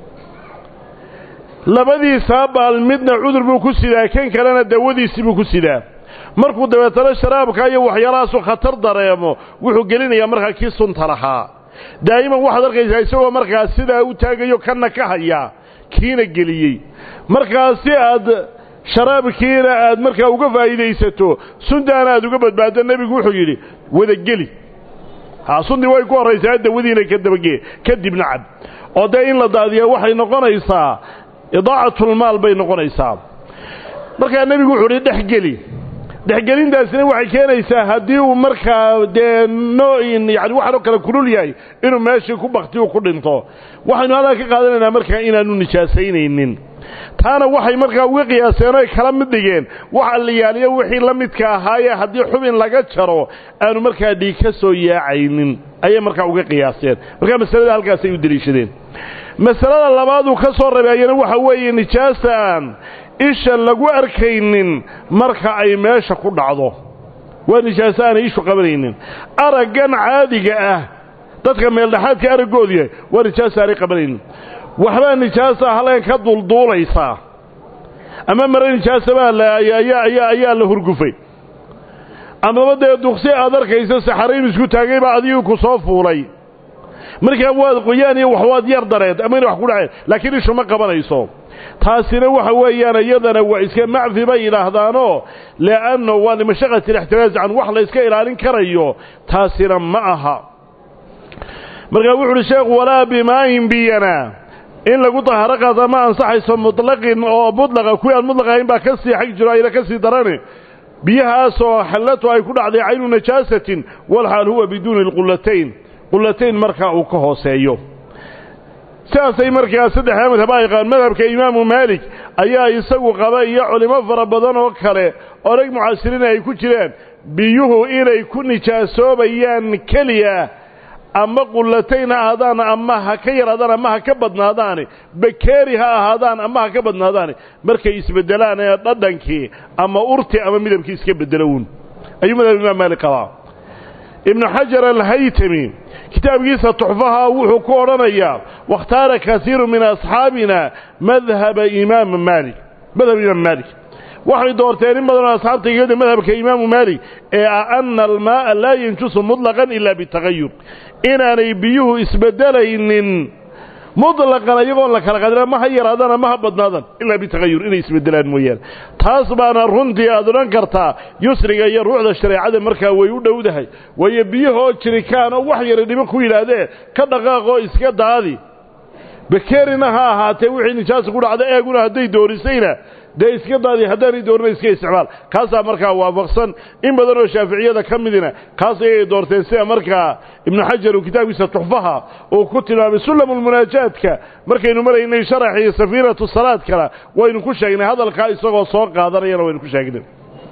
labadiisaa baal midna cudur buu ku sidaa kan kalena dawadiisii buu ku sidaa markuu dabeetana sharaabka iyo waxyaalahaasu khatar dareemo wuxuu gelinayaa markaa kii sunta lahaa daa'iman waxaad arkaysaa isagoo markaa sidaa u taagayo kanna ka hayaa kiina geliyey markaa si aad sharaabkiina aad markaa uga faa'iidaysato suntaana aad uga badbaaddo nebigu wuxuu yidhi wadageli ha sundii way ku horraysaa dawadiina ka dabagee kadibna cab oo dee in la daadiya waxay noqonaysaa idaacatlmaal bay noqonaysaa markaa nebigu wuxuu idhi dhexgeli dhexgelintaasina waxay keenaysaa haddii uu markaa dee nooin yani waxaanoo kale kulul yahay inuu meeshii ku baktiyu ku dhinto waxaynu halkaa ka qaadanaynaa markaa inaanu nijaasaynaynin taana waxay markaa uga qiyaaseen oy kala mid dhigeen waxa la yaaliyo wixii la midka ahaayee haddii xubin laga jaro aanu markaa dhiig ka soo yaacaynin ayay markaa uga qiyaaseen markaa masalada halkaasay u deliishadeen masalada labaaduu ka soo rabeeyana waxa weeye nijaasta aan isha lagu arkaynin marka ay meesha ku dhacdo waa nijaaso aanay ishu qabanaynin araggan caadiga ah dadka meeldhexaadka araggoodu yahay waa nijaaso aanay qabanaynin waxbaa nijaasa halkan ka dulduulaysaa ama mare nijaasabaa ayaa la hurgufay amaba dee duqsi aad arkaysa saxarayn isku taagay baa adigii ku soo fuulay markaa waad qoyaan iyo wax waad yar dareed ama ina wax ku dhaceen laakiin ishu ma qabanayso taasina waxa weeyaan iyadana waa iska macfi bay yidhaahdaanoo le'anno waa limashaqati alixtiraaz can wax la iska ilaalin karayo taasina ma aha markaa wuxu uhi sheekhu walaa bimaayin biyana in lagu tahaaro qaata ma ansaxayso mutlaqin oo mudlaqa kuwii aan mudlaq ahayn baa ka sii xag jiro ayna ka sii darane biyahaasoo xallatu ay ku dhacday caynu najaasatin walxaal huwa biduuni alqullatayn qullatayn markaa uu ka hooseeyo sidaasay markaa saddexdaa madhab ay qabaan madhabka imaamu maalik ayaa isagu qaba iyo culimo fara badan oo kale oo rag mucaasiriin ay ku jiraan biyuhu inay ku nijaasoobayaan keliya ama qullatayn ha ahaadaan ama ha ka yaraadaan ama ha ka badnaadaani bakeeri ha ahaadaan ama ha ka badnaadaani markay isbeddelaan ee dhadhankii ama urti ama midabkii iska beddelowun ayuu madhab imaam maalik qabaa ibnu xajar alhaytami kitaabkiisa tuxfaha wuxuu ku odhanayaa wakhtaara kasiiru min asxaabina madhaba imaam maalik madhab imaam maalik waxay doorteen in badanoo asxaabta igada madhabka imaamu maalik ee ah ana almaaa laa yanjusu mutlaqan ila bitagayur inaanay biyuhu isbeddelaynin mutlaqan iyagoon la kala qadin ama ha yaraadaan ama ha badnaadaan ilaa bitagayur inay isbeddelaan mooyaane taas baana runtii aad odhan kartaa yusriga iyo ruuxda shareecada markaa way u dhowdahay waayo biyahoo jirikaan oo wax yara dhiban ku yidhaahdee ka dhaqaaqoo iska daadi bakerina ha ahaatee wixii nijaasa ku dhacda eeguna hadday doorisayna dee iska daadi haddaanay doorina iska isticmaal kaasaa markaa waafaqsan in badan oo shaaficiyada ka midina kaas ayay doorteen sida markaa ibnu xajar uu kitaabkiisa tuxfaha uu ku tilmaamay sulamulmunaajaadka markaynu maraynay sharaxii safiinatu salaadkana waynu ku sheegnay hadalkaa isagoo soo qaadanayana waynu ku sheegnay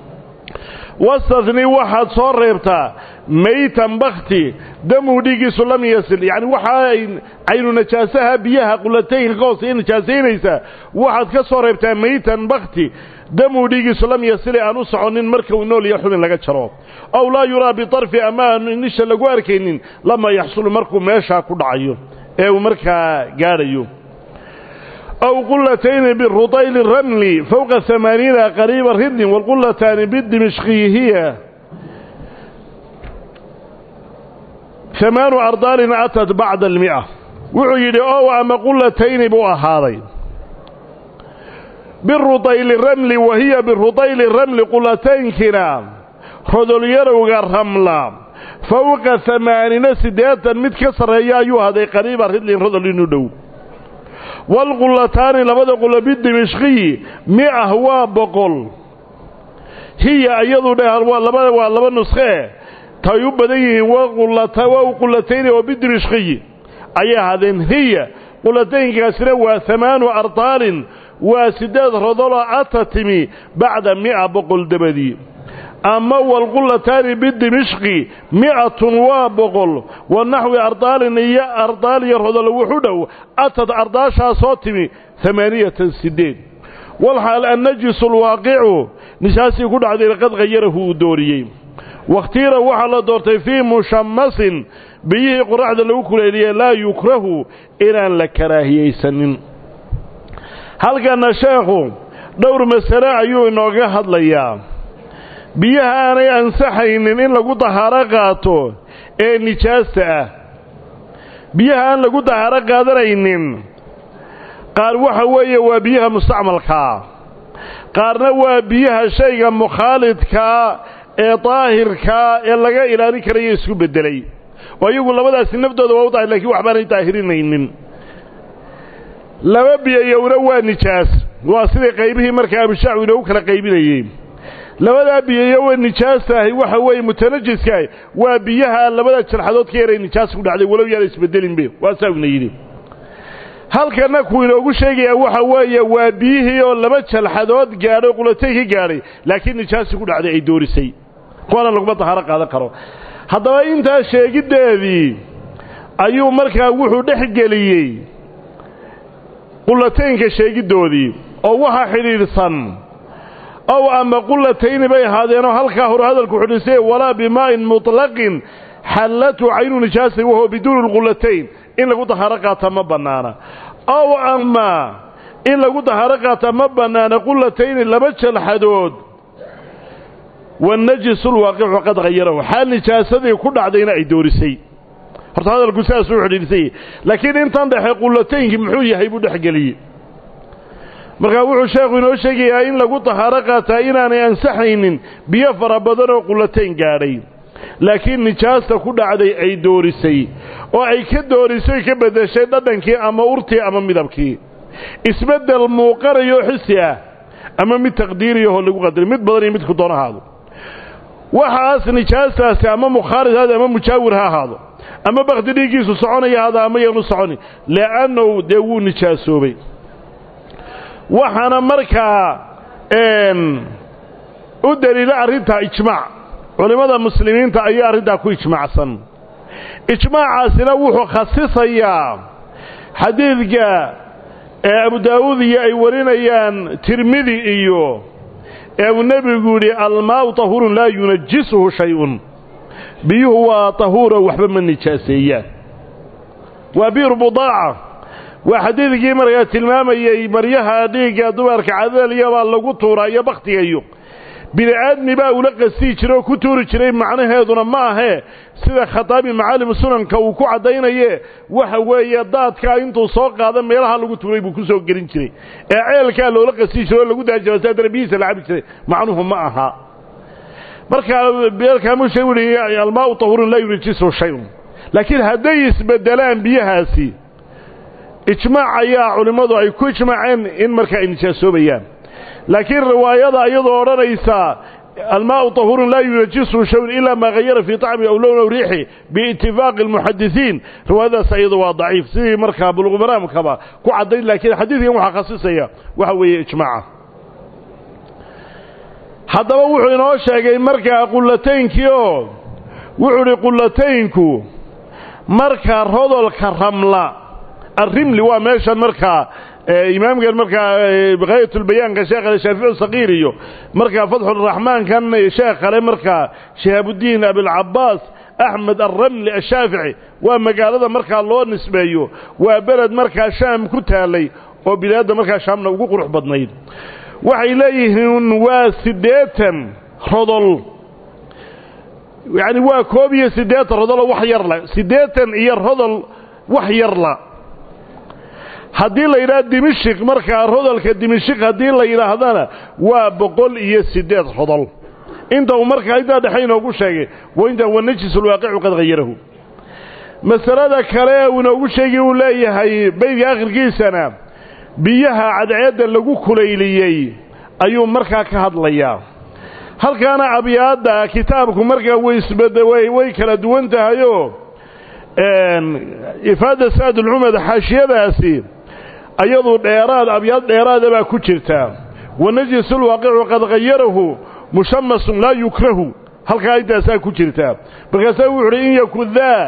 wastadni waxaad soo reebtaa maytan bakti damuu dhiiggiisu lam yasil yacni waxa ay caynu najaasaha biyaha qulataynka ka hoosaya najaasaynaysaa waxaad ka soo reebtaa maytan bakti damuu dhiiggiisu lam yasili aan u soconin marka uu nool iyo xubin laga jaro ow laa yuraa bitarfi ama aanu nisha lagu arkaynin lama yaxsulu markuu meeshaa ku dhacayo ee uu markaa gaadhayo أو قلتين بالرطيل الرمل فوق ثمانين قريب الردن والقلتان بالدمشقي هي ثمان أرضال أتت بعد المئة وعيد أو أما قلتين بأهاري بالرطيل الرمل وهي بالرطيل الرمل قلتين كنا خذوا يروغ الرملة فوق ثمانين سداتا متكسر يا أيها هذا قريب الردن خذوا ندو والقلتان لبدا قل بالدمشقي مئة waa boqol hiya iyadu dheh labada waa laba nuskhee tay u badan yihiin waa qulatayni oo bidimishqiyi ayay ahaadeen hiya qulataynkaasina waa hamaanu ardaalin waa sideed rodoloo ata timi bacda mi'a boqol dabadii ama walqulataani bidimishqi mi'atun waa boqol wa naxwi ardaalin iyo ardaal iyo rodolo wuxu dhow atad ardaashaasoo timi amaaniyatan sideed walxaal annajisu alwaaqicu nisaasii ku dhacday qad khayarahu uu dooriyey wakhtiira waxaa la doortay fii mushamasin biyihii qoraxda lagu kuleeliyey laa yukrahu inaan la karaahiyaysanin halkana sheekhu dhowr masale ayuu inooga hadlayaa biyaha aanay ansaxaynin in lagu dahaaro qaato ee nijaasta ah biyaha aan lagu dahaaro qaadanaynin qaar waxa weeye waa biyaha mustacmalkaa qaarna waa biyaha shayga mukhaalidkaa ee daahirkaa ee laga ilaalin karayo isku beddelay oo iyagu labadaasi naftooda waa u daahir lakiin waxbaanay daahirinaynin laba biyayowna waa nijaas waa sidai qaybihii markaa abishaacu inoogu kala qaybinayey labadaa biyayo wa nijaastahay waxa weeye mutanajiskaah waa biyaha labada jarxadood ka yaray nijaas ku dhacday walow yaana isbedelinbe waasaa ina yidhi halkana kuu inoogu sheegayaa waxa weeye waa biyihii oo laba jalxadood gaadhay qulatay ka gaadhay laakiin nijaasi ku dhacday ay doorisay kuwaana laguma dahaaro qaadan karo haddaba intaa sheegiddeedii ayuu markaa wuxuu dhex geliyey qulataynka sheegiddoodii oo waxa xidhiidhsan ow ama qulatayni bay ahaadeenoo halkaa hore hadalku xudhisay walaa bimaa'in muطlaqin xallatu caynu nijaasay wahuwa biduuni lqulatayn in lagu dahaaro qaata ma bannaana ow ama in lagu dahaaro qaata ma bannaana qulatayni laba jalxadood wanajisu lwaaqicu qad hayarahu xaal nijaasadii ku dhacdayna ay doorisay horta hadalku sidaasuu xidhiidhsay laakiin intan dhexe qulataynkii muxuu yahay buu dhexgeliyey markaa wuxuu sheekhu inoo sheegayaa in lagu tahaaro qaataa inaanay ansaxaynin biyo fara badan oo qulatayn gaadhay laakiin nijaasta ku dhacday ay doorisay oo ay ka doorisay ka beddeshay dhadhankii ama urtii ama midabkii isbeddel muuqanayo xisi ah ama mid taqdiiriyahoo lagu qadaray mid badan iyo midku doon ahaado waxaas nijaastaasi ama mukhaarid haado ama mujaawir ha ahaado ama bakti dhiiggiisu soconaya haada ama yaanu soconi le'annahu dee wuu nijaasoobay waxaana markaa u daliila arrintaa ijmaac culimmada muslimiinta ayaa arrintaa ku ijmaacsan ijmaacaasina wuxuu khasisayaa xadiidka ee abu daawuud iyo ay warinayaan tirmidi iyo ee uu nebigu yidhi almaa'u tahurun laa yunajisuhu shay-un biyuhu waa tahuuro waxba ma nijaaseeyaan waa biir budaaca waa xadiidkii markaa tilmaamayey maryaha dhiigga dumarka cadaaliyabaa lagu tuuraa iyo bakhtiga iyo bini aadmi baa ula qastii jiray oo ku tuuri jiray macnaheeduna ma ahee sida khataabi macaalimu sunanka uu ku caddaynaye waxa weeye daadkaa intuu soo qaada meelaha lagu tuuray buu ku soo gelin jiray ee ceelkaa loola qastii jiray oo lagu daajaba saa darbihiisa la cabi jiray macnuhu ma aha markaa beelkaamusha wuhi almaau tahurun laa yurijisu shayun laakiin hadday isbedelaan biyahaasi ijmaac ayaa culimmadu ay ku ijmaaceen in markaa ay nijaasoobayaan laakiin riwaayada iyadoo odhanaysa almaau tahurun laa yunajisu shayun ilaa maa hayara fii طacmi aw lown aw riixi biitifaaqi اlmuxadisiin riwaayadaas iyadu waa daciif sidii markaa buluqmaraamkaba ku caddayn laakiin xadiidkan waxaa khasisaya waxa weeye ijmaaca haddaba wuxuu inoo sheegay markaa qulataynkii oo wuxuu idhi qulataynku marka rodolka ramla arrimli waa meeshan markaa imaamkan markaa haayatulbayaanka sheekh shaafici saqiir iyo markaa fatxuraxmaankan sheekh kale markaa shihaabudiin abilcabaas axmed alramli ashaafici waa magaalada markaa loo nisbeeyo waa beled markaa shaam ku taalay oo bilaadda markaa shaamna ugu qurux badnayd waxay leeyihiin waa siddeetan rodol yacni waa koob iyo siddeetan rodoloo wax yarla siddeetan iyo rodol wax yarla haddii la yidhaha dimishik markaa rodolka dimishik haddii la yidhaahdana waa boqol iyo siddeed rodol inta uu markaa intaa dhexe inoogu sheegay wa inta wanajisulwaaqicu qad hayarahu masalada kale uu inoogu sheegi uu leeyahay beydka akhirkiisana biyaha cadceedda lagu kulayliyey ayuu markaa ka hadlayaa halkaana abyaadda kitaabku markaa waysbadaway way kala duwan tahayoo ifaada saadulcumad xaashiyadaasi ayadu dheeraad abyaad dheeraada baa ku jirta wanajisulwaaqicu qad hayarahu mushamasun laa yukrahu halkaa intaasaa ku jirta markaasaa wuxu uhi in yakun daa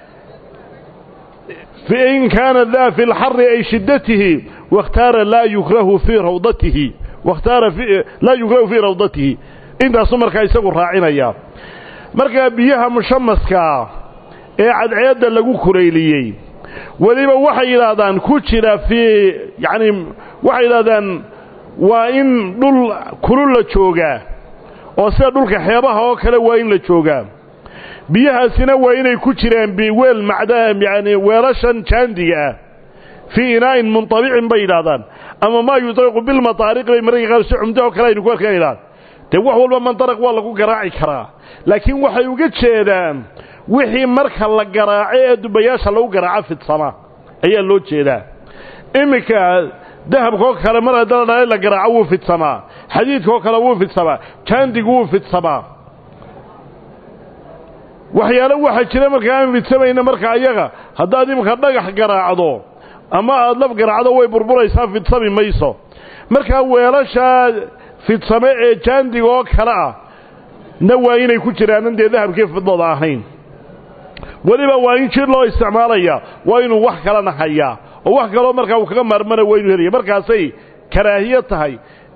in kaana daa fi lxari ay shiddatihi wakhtaara laa yukrahu fii rawdatihi wakhtaara laa yukrahu fii rawdatihi intaasuu markaa isagu raacinaya markaa biyaha mushamaskaa ee cadceedda lagu kulayliyey weliba waxay yidhaahdaan ku jira fii yacni waxay yidhahdaan waa in dhul kulul la joogaa oo sida dhulka xeebaha oo kale waa in la joogaa biyahaasina waa inay ku jiraan biweel macda yani weelashan jaandiga ah fii inaa'in muntabicin bay yidhahdaan ama maa yudariqu bilmataariq bay mararka qaar si cumdo oo kale aynu ku arkaan yidhahdaan dee wax walba mandaraq waa lagu garaaci karaa laakiin waxay uga jeedaan wixii marka la garaaco ee dubayaasha lagu garaaco fidsama ayaa loo jeedaa iminka dahabkaoo kale mar haddana dhalay la garaaco wuu fidsamaa xadiidkaoo kale wuu fidsamaa jaandigu wuu fidsamaa waxyaalo waxaa jira markaa aan fidsamayna marka ayaga haddaad iminka dhagax garaacdo ama aada laf garaacdo way burburaysaa fidsami mayso markaa weelashaa fidsame ee jaandiga oo kale ah na waa inay ku jiraanan dee dahabkii fidlada ahayn weliba waa in jir loo isticmaalaya waa inuu wax kalena hayaa oo wax kaloo markaa uu kaga maarmana waa inuu helaya markaasay karaahiye tahay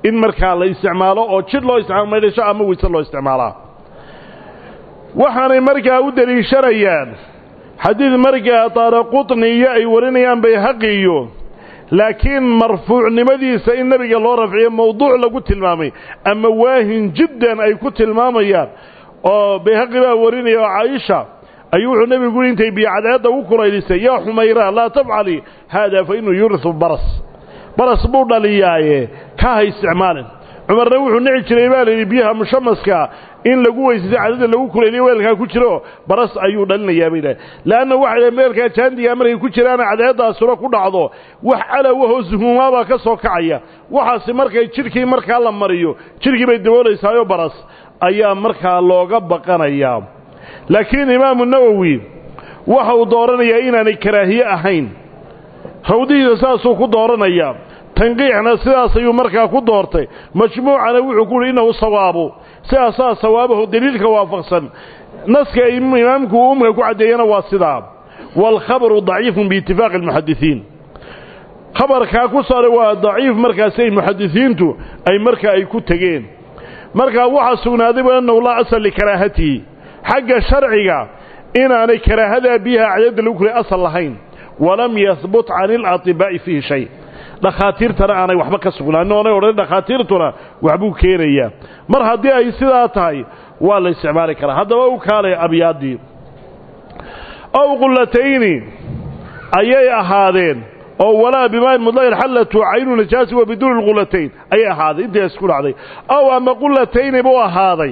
in markaa la isticmaalo oo jidh loo isticmaalo maydhasho ama weyse loo isticmaalaa waxaanay markaa u deliishanayaan xadiid markaa daaraqutni iyo ay warinayaan bayhaqi iyo laakiin marfuucnimadiisa in nebiga loo rafciyo mawduuc lagu tilmaamay ama waahin jiddan ay ku tilmaamayaan oo bayhaqi baa warinaya oo caaisha ayuu wuxuu nebigu yidhi intay biyocadceedda u kulaylisay yaa xumayra laa tafcali haada fa inuu yurisu baras baras buu dhaliyaaye ka ha isticmaalin cumarna wuxuu nici jiray baa layidhi biyaha mushamaska in lagu weysaysa cadada lagu kulayliyo weelkaa ku jiro baras ayuu dhalinayaa bay dhahay leanna waxay dhahen weelkaa jaandigaa markay ku jiraana cadceeddaasuna ku dhacdo wax calawahoo suhuumaabaa ka soo kacaya waxaasi markay jidhkii markaa la mariyo jidhkii bay daboolaysaayoo baras ayaa markaa looga baqanayaa laakiin imaamu nawowi waxa uu dooranayaa inaanay karaahiye ahayn rawdihiisa saasuu ku dooranayaa tanqiixna sidaas ayuu markaa ku doortay majmuucana wuxuu ku uhi innahu sawaabu sidaasaa sawaabahu deliilka waafaqsan naska imaamku uu umka ku caddeeyana waa sidaa waalkhabaru daciifun biitifaaqi almuxadisiin khabarkaa ku saaray waa daciif markaasi ay muxadisiintu ay markaa ay ku tegeen markaa waxaa sugnaadayba annahu laa asal likaraahatihi xagga sharciga inaanay karaahadaa biyaha cadadda lagu kulay asal lahayn walam yahbut cani اlaطibaa'i fiihi shay dhakhaatiirtana aanay waxba ka sugnaanin oonay odhan dhakhaatiirtuna waxbuu keenayaa mar haddii ay sidaa tahay waa la isticmaali karaa haddaba u kaalay abyaaddii ow qullatayni ayay ahaadeen oo walaa bimaan mudlaqin xallatu caynu najaasi wa biduuni lqulatayn ayay ahaaday intaas ku dhacday ow ama qulatayni buu ahaaday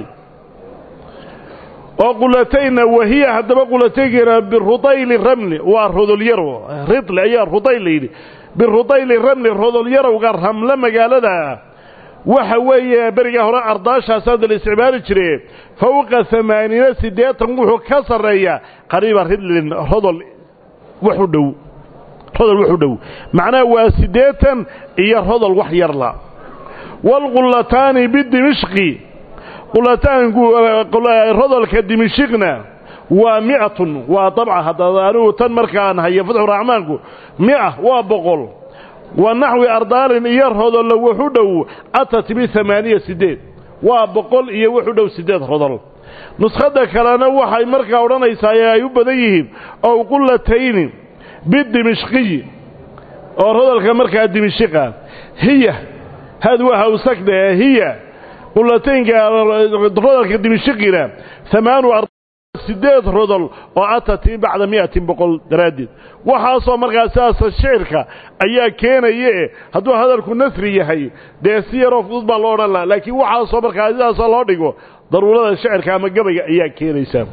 oo qulataynna wahiya haddaba qulataynkina birudayli ramli waa rodolyaro ridli ayaa rudayl layidhi birudayli ramli rodolyarowga ramle magaalada waxa weeye berigaa hore ardaashaasaada la isticmaali jire fowqa amaaniina siddeetan wuxuu ka sarreeyaa qariiba ridlin rodol wax u dhow rodol wax u dhow macnaha waa siddeetan iyo rodol wax yarla waalqullataani bidimishqi qulataanku rodolka dimishikna waa mi'atun waa dabca hadda anigu tan markaan hayo fatxuraxmaanku mi'a waa boqol wa naxwi ardaalin iyo rodolla wuxu dhow atat biamaaniya siddeed waa boqol iyo wuxu dhow siddeed rodol nuskhadda kalena waxay markaa odhanaysaa ee ay u badan yihiin ow qulatayni bidimishqiyi oo rodolka markaa dimishiqa hiya had waa hawsagda hiya qulataynka rodolka dimishiqina amaanu siddeed rodol oo atati bacda mi'atin boqol daraaddeed waxaasoo markaa sidaasa shicirka ayaa keenaye hadduu hadalku nasri yahay dee si yaroo fudud baa loo odhan laha laakiin waxaasoo markaa sidaasoo loo dhigo daruurada shicirka ama gabayga ayaa keenaysaa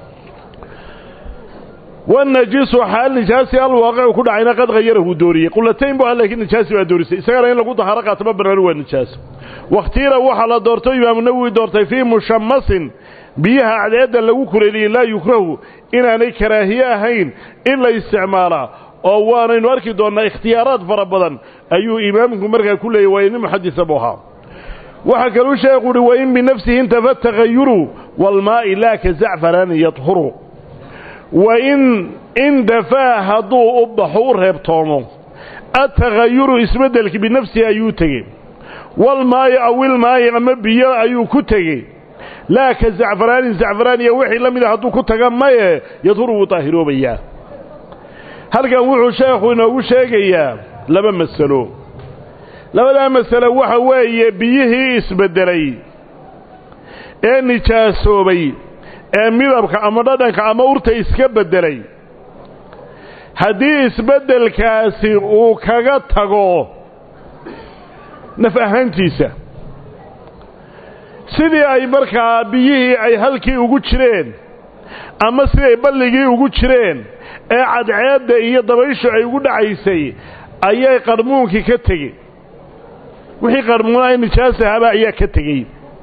wanajisu xaal nijaasi alwaaqicu ku dhacayna qad hayarahu dooriyey qulatayn bu laakiin nijaasi waa doorisay isagana in lagu dahaaro qaatama banaani waa nijaas wakhtiira waxaa la doorto imaamu nawowi doortay fii mushamasin biyaha cadceedda lagu kuleeliyey laa yukrahu inaanay karaahiye ahayn in la isticmaalaa oo waanaynu arki doonnaa ikhtiyaaraad fara badan ayuu imaamku markaa ku leeyay waa inin muxadisa buu ahaa waxaa kaluu sheekhu uhi wain binafsihi intafa tagayuru waalmaa'i laa ka zacfaraani yadhuru wain indafaa hadduu u baxo u reebtoomo atagayuru isbeddelki binafsihi ayuu tegey walmaayi awilmaayi ama biyo ayuu ku tegey laa ka zacfaraanin zacfaraaniya wixii la mida hadduu ku taga maye yadhuru wuu daahiroobayaa halkan wuxuu sheekhu inoogu sheegayaa laba masalo labadaa masale waxa weeye biyihii isbeddelay ee nijaasoobay ee midabka ama dhadhanka ama urta iska beddelay haddii isbeddelkaasi uu kaga tago naf ahaantiisa sidii ay markaa biyihii ay halkii ugu jireen ama siday balligii ugu jireen ee cadceedda iyo dabayshu ay ugu dhacaysay ayay qarmuunkii ka tegey wixii qarmuunaha nijaas ahaaba ayaa ka tegey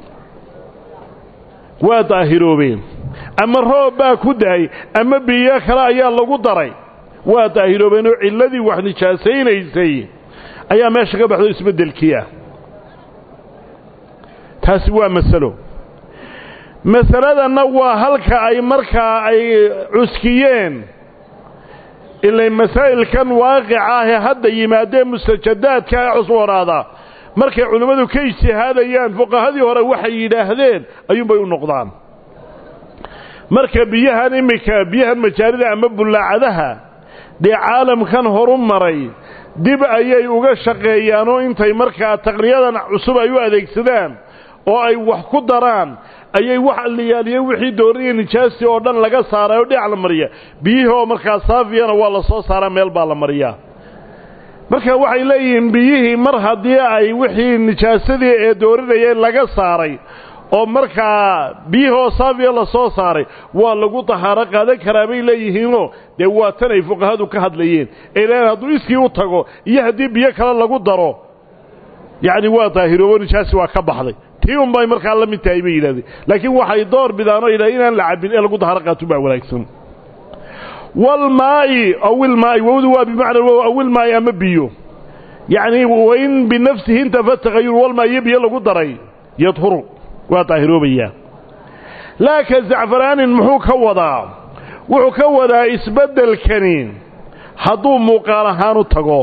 waa daahiroobeen ama roob baa ku dahay ama biyo kale ayaa lagu daray waa daahiroobeen oo cilladii wax nijaasaynaysay ayaa meesha ka baxdo isbeddelkii ah taasi waa masalo masaladanna waa halka ay markaa ay cuskiyeen ilay masaa'ilkan waaqica ahee hadda yimaadee mustajadaadka ee cusboonaada markay culimmadu ka ijtihaadayaan fuqahadii hore waxay yidhaahdeen ayuunbay u noqdaan marka biyahan iminka biyahan majaarida ama bullaacadaha dee caalamkan horu maray dib ayay uga shaqeeyaanoo intay markaa taqniyadan cusub ay u adeegsadaan oo ay wax ku daraan ayay wax alliyaaliyeen wixii dooriya nijaasi oo dhan laga saaray oo dhinac la mariya biyihii oo markaa saafiyana waa la soo saaraa meel baa la mariyaa marka waxay leeyihiin biyihii mar haddii ay wixii nijaasadii ee doorinayeen laga saaray oo markaa biyihii oo saafiya la soo saaray waa lagu tahaaro qaadan karaa bay leeyihiinoo dee waa tan ay fuqahadu ka hadlayeen ee leeyiin hadduu iskii u tago iyo haddii biyo kale lagu daro yacni waa daahiroobo nijaasi waa ka baxday tii un bay markaa la mid tahay bay yidhahdeen laakiin waxay door bidaan oo yidhahdeen inaan la cabbin ee lagu tahaaro qaato baa wanaagsan walmaa'i awilmaa'i wowdu waa bimacna wow awilmaa'i ama biyo yacni wain binafsihi intafa tagayur walmaa iyo biyo lagu daray yadhuru waa daahiroobayaa laa ka zacfaraanin muxuu ka wadaa wuxuu ka wadaa isbeddelkani hadduu muuqaal ahaan u tago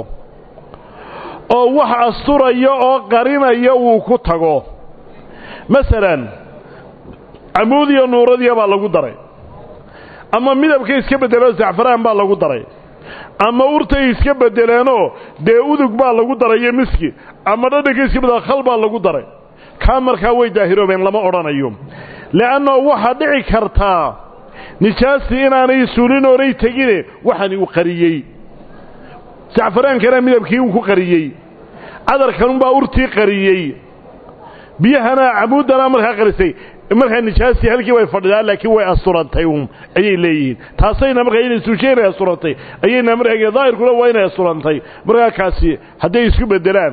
oo wax asturaya oo qarinaya uu ku tago masalan camuudiyo nuuradiya baa lagu daray ama midabkay iska beddeloo zacfaraan baa lagu daray ama urtay iska beddeleenoo dee udug baa lagu daray iyo miski ama dhadhankay iska beddelo khal baa lagu daray kaa markaa way daahiroobeen lama odhanayo le'annao waxaa dhici kartaa nijaastii inaanay suulin oonay tegine waxani uu qariyey sacfaraankana midabkii uu ku qariyey cadarkanunbaa urtii qariyey biyahana camuuddana markaa qarisay markaa nijaastii halkii way fadhidaa laakiin way asturantay un ayay leeyihiin taasayna markaa inay suushe inay asturantay ayayna markaa daahirkuna waa inay asturantay markaa kaasi hadday isku beddelaan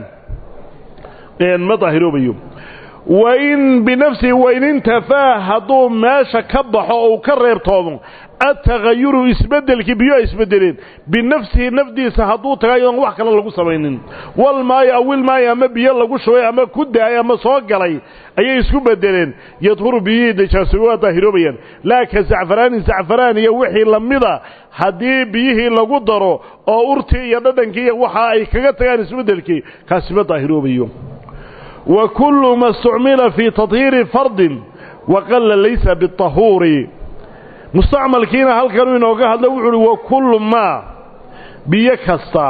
ma daahiroobayo wain binafsihi wain intafaa hadduu meesha ka baxo ou ka reebtoomo atagayuru isbeddelkii biyo ay isbeddeleen binafsihi nafdiisa hadduu taga iyadoon wax kale lagu samaynin walmaayo awilmaayo ama biyo lagu shubay ama ku daayay ama soo galay ayay isku beddeleen yadhuru biyihii najaasobe waa daahiroobayaan laa ka zacfaraanin zacfaraan iyo wixii lamida haddii biyihii lagu daro oo urtii iyo dhadhankii iyo waxa ay kaga tagaan isbeddelkii kaasi ma daahiroobayo wa kullu ma istucmila fii tadhiiri fardin waqalla laysa biطahuuri mustacmalkiina halkanuu inooga hadla wuxu uhi wa kullu maa biyo kasta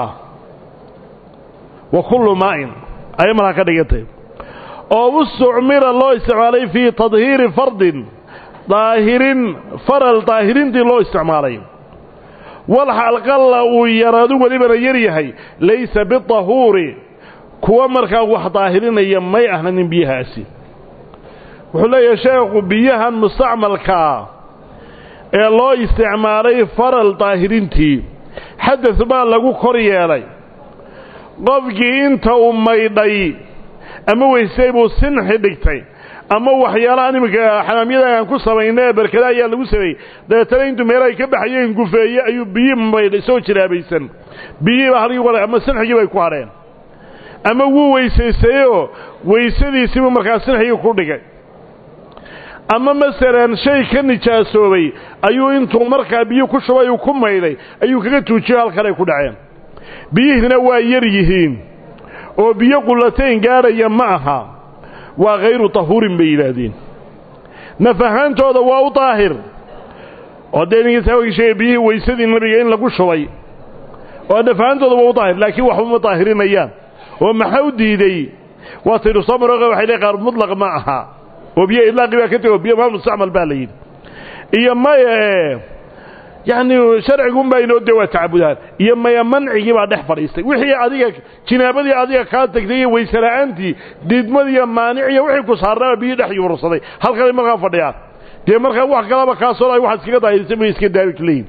wa kullu maa'in ayay markaa ka dhigantay oo istucmila loo isticmaalay fii tadhiiri fardin daahirin faral daahirintii loo isticmaalay walxal qalla uu yaraadu welibana yar yahay laysa biطahuuri kuwa markaa wax daahirinaya may ahnanin biyahaasi wuxuu leeyahay sheekhu biyahan mustacmalkaa ee loo isticmaalay faral daahirintii xadad baa lagu kor yeelay qofkii inta uu maydhay ama weysay buu sinxi dhigtay ama waxyaalahan iminka xamaamyada aan ku samayna ee berkada ayaa lagu sameeyey dabeetana intuu meel ay ka baxayeen gufeeye ayuu biyi maydhay soo jiraabaysan biyihiiba halkii ama sinxigii bay ku hadheen ama wuu weysaystayoo weysadiisiibuu markaa sinxigii ku dhigay ama masalan shay ka nijaasoobay ayuu intuu markaa biyo ku shubay uu ku maydhay ayuu kaga tuujiyo halkan ay ku dhaceen biyihiina waa yar yihiin oo biyo qullatayn gaadhaya ma aha waa khayru tahuurin bay yidhaahdeen naf ahaantooda waa u daahir oo dee ninkiisa sheegay biyihii weysadii nabiga in lagu shubay oo naf ahaantooda waa u daahir laakiin waxba ma daahirinayaan oo maxaa u diidey waa taynu soo marooqa waxay leey qaar mutlaq ma aha oo biyo idlaaqi baa ka tego biyo maa mustacmal baa la yidhi iyo maya ee yacni sharcigunbaa inoo dee waa tacabudaan iyo maya mancigii baa dhex fadhiistay wixii adiga jinaabadii adiga kaa tagtay iyo waysela'aantii diidmadiiyo maaniciyo wixii ku saarnaaba biyo dhex yuursaday halkanay markaa fadhiyaan dee markaa wax kalaba kaasoo ay wax iskaga daahirsan bay iska daabik leeyihin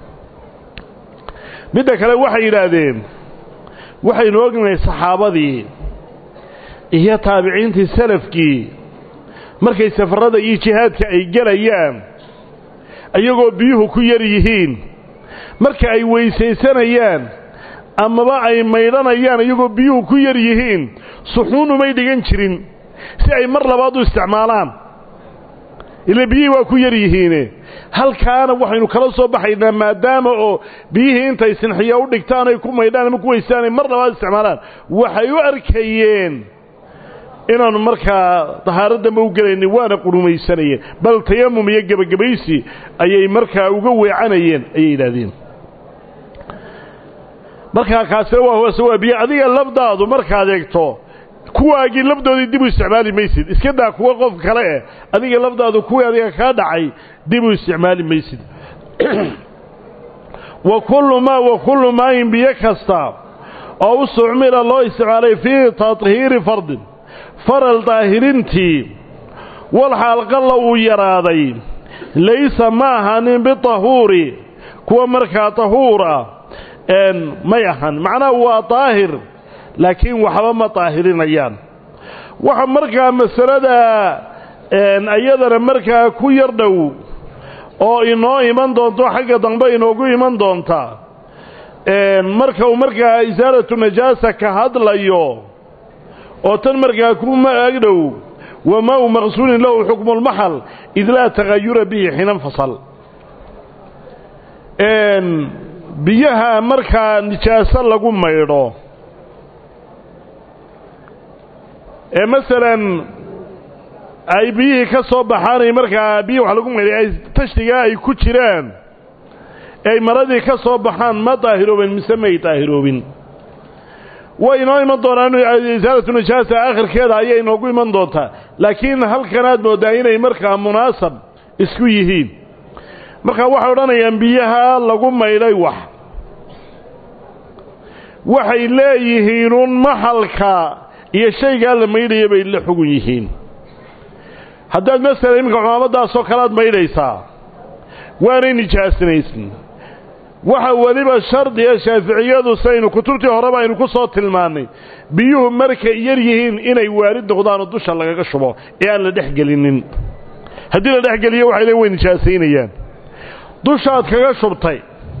midda kale waxay yidhaahdeen waxaynu ognahay saxaabadii iyo taabiciintii salafkii markay safarrada iyo jihaadka ay gelayaan iyagoo biyuhu ku yar yihiin marka ay weysaysanayaan amaba ay maydhanayaan iyagoo biyuhu ku yar yihiin suxuun umay dhigan jirin si ay mar labaad u isticmaalaan ila biyihii waa ku yar yihiine halkaana waxaynu kala soo baxaynaa maadaama oo biyihii intay sinxiya u dhigtaan ay ku maydhaan ama ku weystaan ay mar labaad isticmaalaan waxay u arkayeen inaanu markaa dahaaro dambe u gelaynin waana qurumaysanayeen bal tayamum iyo gebagabaysi ayay markaa uga weecanayeen ayay yidhaahdeen markaa kaasina waa hoose waa biyo adiga labdaadu markaad eegto kuwaagii labdoodii dib u isticmaali maysid iska daa kuwa qof kale eh adiga labdaadu kuwii adiga kaa dhacay dib u isticmaali maysid wa kullu maa wa kullu maayin biyo kasta oo u sucmila loo isticmaalay fii tathiiri fardin faral daahirintii walxaal qalla uu yaraaday laysa ma ahanin bitahuuri kuwa markaa tahuura may ahan macnaha waa daahir laakiin waxba ma daahirinayaan waxa markaa masalada iyadana markaa ku yar dhow oo inoo iman doonto xagga dambe inoogu iman doonta marka uu markaa isaalatu najaasa ka hadlayo oo tan markaa kuma agdhow wamaa-u maqsuulin lahu xukmu lmaxal id laa tagayura bihi xinan fasal biyaha markaa nijaaso lagu maydho ee masalan ay biyihii ka soo baxaanay markaa biyihi wax lagu maydhay ay tashtigaa ay ku jiraan ay maradii ka soo baxaan ma daahiroobin mise may daahiroobin way inoo iman doonaan isaalatu nijaasa aakhirkeeda ayay inoogu iman doontaa laakiin halkanaad mooddaa inay markaa munaasab isku yihiin markaa waxay odhanayaan biyaha lagu maydhay wax waxay leeyihiinuun maxalka iyo shaygaa la maydhaya bay la xugun yihiin haddaad masalan iminka cumaamadaasoo kale aad maydhaysaa waanay nijaasinaysin waxa weliba shardiga shaaficiyadu saynu kutubtii horeba aynu ku soo tilmaannay biyuhu markay yar yihiin inay waarid noqdaanoo dusha lagaga shubo ee aan la dhex gelinin haddii la dhex geliyo waxay leen way nijaasaynayaan dushaad kaga shubtay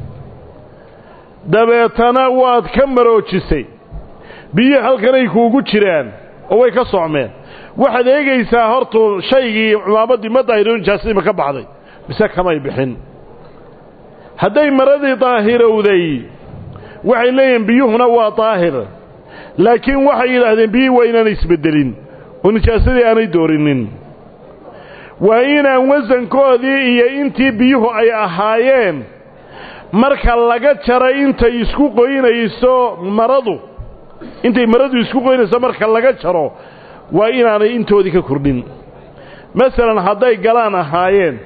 dabeetana waad ka maroojisay biyihii halkanay kuugu jiraan oo way ka socmeen waxaad eegaysaa hortu shaygii cumaamadii ma daahiro nijaasadiima ka baxday mise kamay bixin hadday maradii daahirowday waxay leeyihiin biyuhuna waa daahir laakiin waxay yidhaahdeen biyihii waa inaanay isbeddelin oo nijaasadii aanay doorinin waa inaan wasankoodii iyo intii biyuhu ay ahaayeen marka laga jaray intay isku qoynayso maradu intay maradu isku qoynayso marka laga jaro waa inaanay intoodii ka kordhin masalan hadday galaan ahaayeen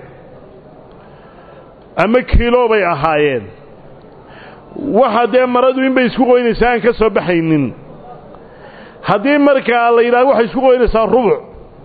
ama kiilo bay ahaayeen waxa dee maradu inbay isku qoynaysaa aan ka soo baxaynin haddii markaa la yidhahdo waxay isku qoynaysaa rubuc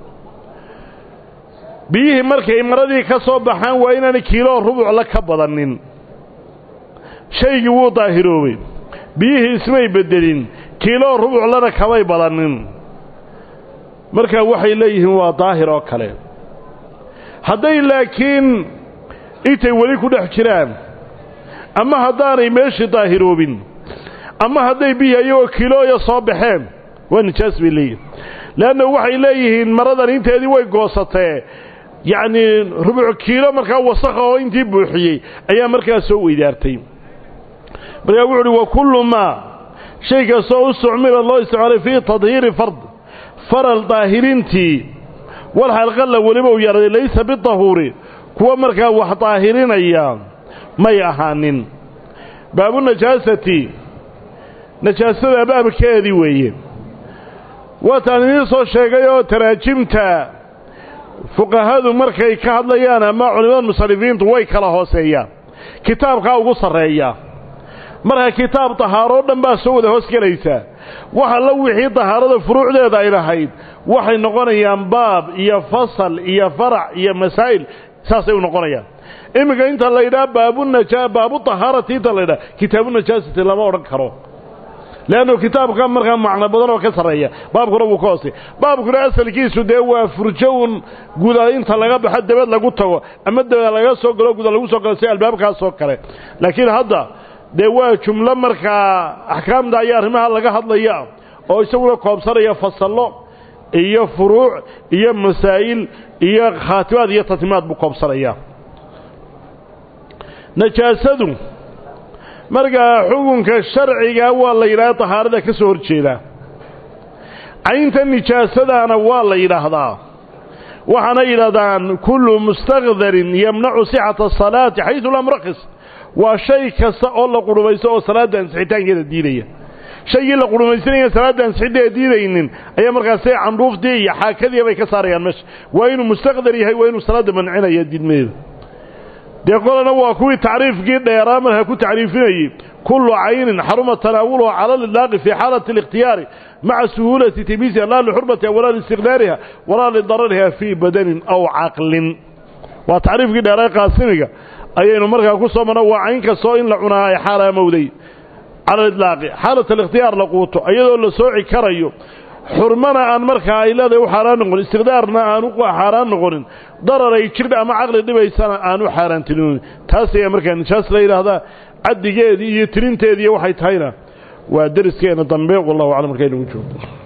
biyihii markay maradii ka soo baxaan waa inaanay kiiloo rubucla ka badanin shaygii wuu daahiroobay biyihii ismay beddelin kiiloo rubuclana kamay badanin markaa waxay leeyihiin waa daahir oo kale hadday laakiin intay weli ku dhex jiraan ama haddaanay meeshii daahiroobin ama hadday biyi ayagoo kilooya soo baxeen waa nijaas bay leeyihin leanna waxay leeyihiin maradan inteedii way goosatee yacnii rubuc kiilo markaa wasakha oo intii buuxiyey ayaa markaa soo weydaartay markaa wuxu uhi wa kullu maa shay kastoo u sucmila loo isticmaalay fii tadhiiri fard faral daahirintii walxalqalla weliba u yaraday laysa bidahuuri kuwa markaa wax daahirinaya may ahaanin baabu najaasati najaasada baabkeedii weeye waataan idiin soo sheegay oo taraajimta fuqahadu markay ka hadlayaan ama culimada musalifiintu way kala hooseeyaan kitaabkaa ugu sarreeya marka kitaab dahaaroo dhan baa soo wada hoos gelaysaa waxa la wixii dahaarada furuucdeeda ay lahayd waxay noqonayaan baab iyo fasal iyo farac iyo masaa'il saasay u noqonayaan iminka inta la yidhaha baabunajaa baabu tahaarati inta la yidhaha kitaabu najaasati lama odhan karo leannu kitaabka markaa macno badan oo ka sarreeya baabkuna wuu ka hoosay baabkuna asalkiisu dee waa furjo un guda inta laga baxo dabad lagu tago ama dabad laga soo galo guda lagu soo galo si albaabkaasoo kale laakiin hadda dee waa jumlo markaa axkaamta ayaa arrimaha laga hadlaya oo isaguna koobsanaya fasallo iyo furuuc iyo masaa'il iyo khaatimaad iyo tatimaad buu koobsanaya najaasadu markaa xukunka sharciga waa la yidhahda tahaarada ka soo horjeedaa caynta nijaasadaana waa la yidhaahdaa waxaana yidhahdaan kullu mustakdarin yamnacu sixata asalaati xaysu lam rakis waa shay kasta oo la qurhumaysto oo salaadda ansixitaankeeda diidaya shaygii la qurhumaysanaya salaadda ansixiddeeda diidaynin ayaa markaasay candhuuftii iyo xaakadii bay ka saarayaan meesha waa inuu mustaqdar yahay waa inuu salaadda mancinaya diidmadeeda dee qolana waa kuwii tacriifkii dheeraa markaa ku tacriifinayey kullu caynin xaruma tanaawuluha cala lidlaaqi fii xaalati اlikhtiyaari maca suhuulati timiisiha laa lixurmatiha walaa liistiqdaariha walaa lidarariha fii badanin aw caqlin waa tacriifkii dheeraa qaasimiga ayaynu markaa ku soo marno waa cayn kastoo in la cunaa ay xaaraamowday cala lidlaaqi xaalat alikhtiyaar la quuto iyadoo la sooci karayo xurmana aan markaa ay leedahay u xaaraan noqonin istiqdaarna aan u xaaraan noqonin darar ay jidh ama caqli dhibaysana aan u xaaraantilinin taas ayaa markaa nijaas la yidhaahdaa caddigeedii iyo tirinteediiyo waxay tahayna waa deriskeena dambe wallahu aclam markaynagu joogo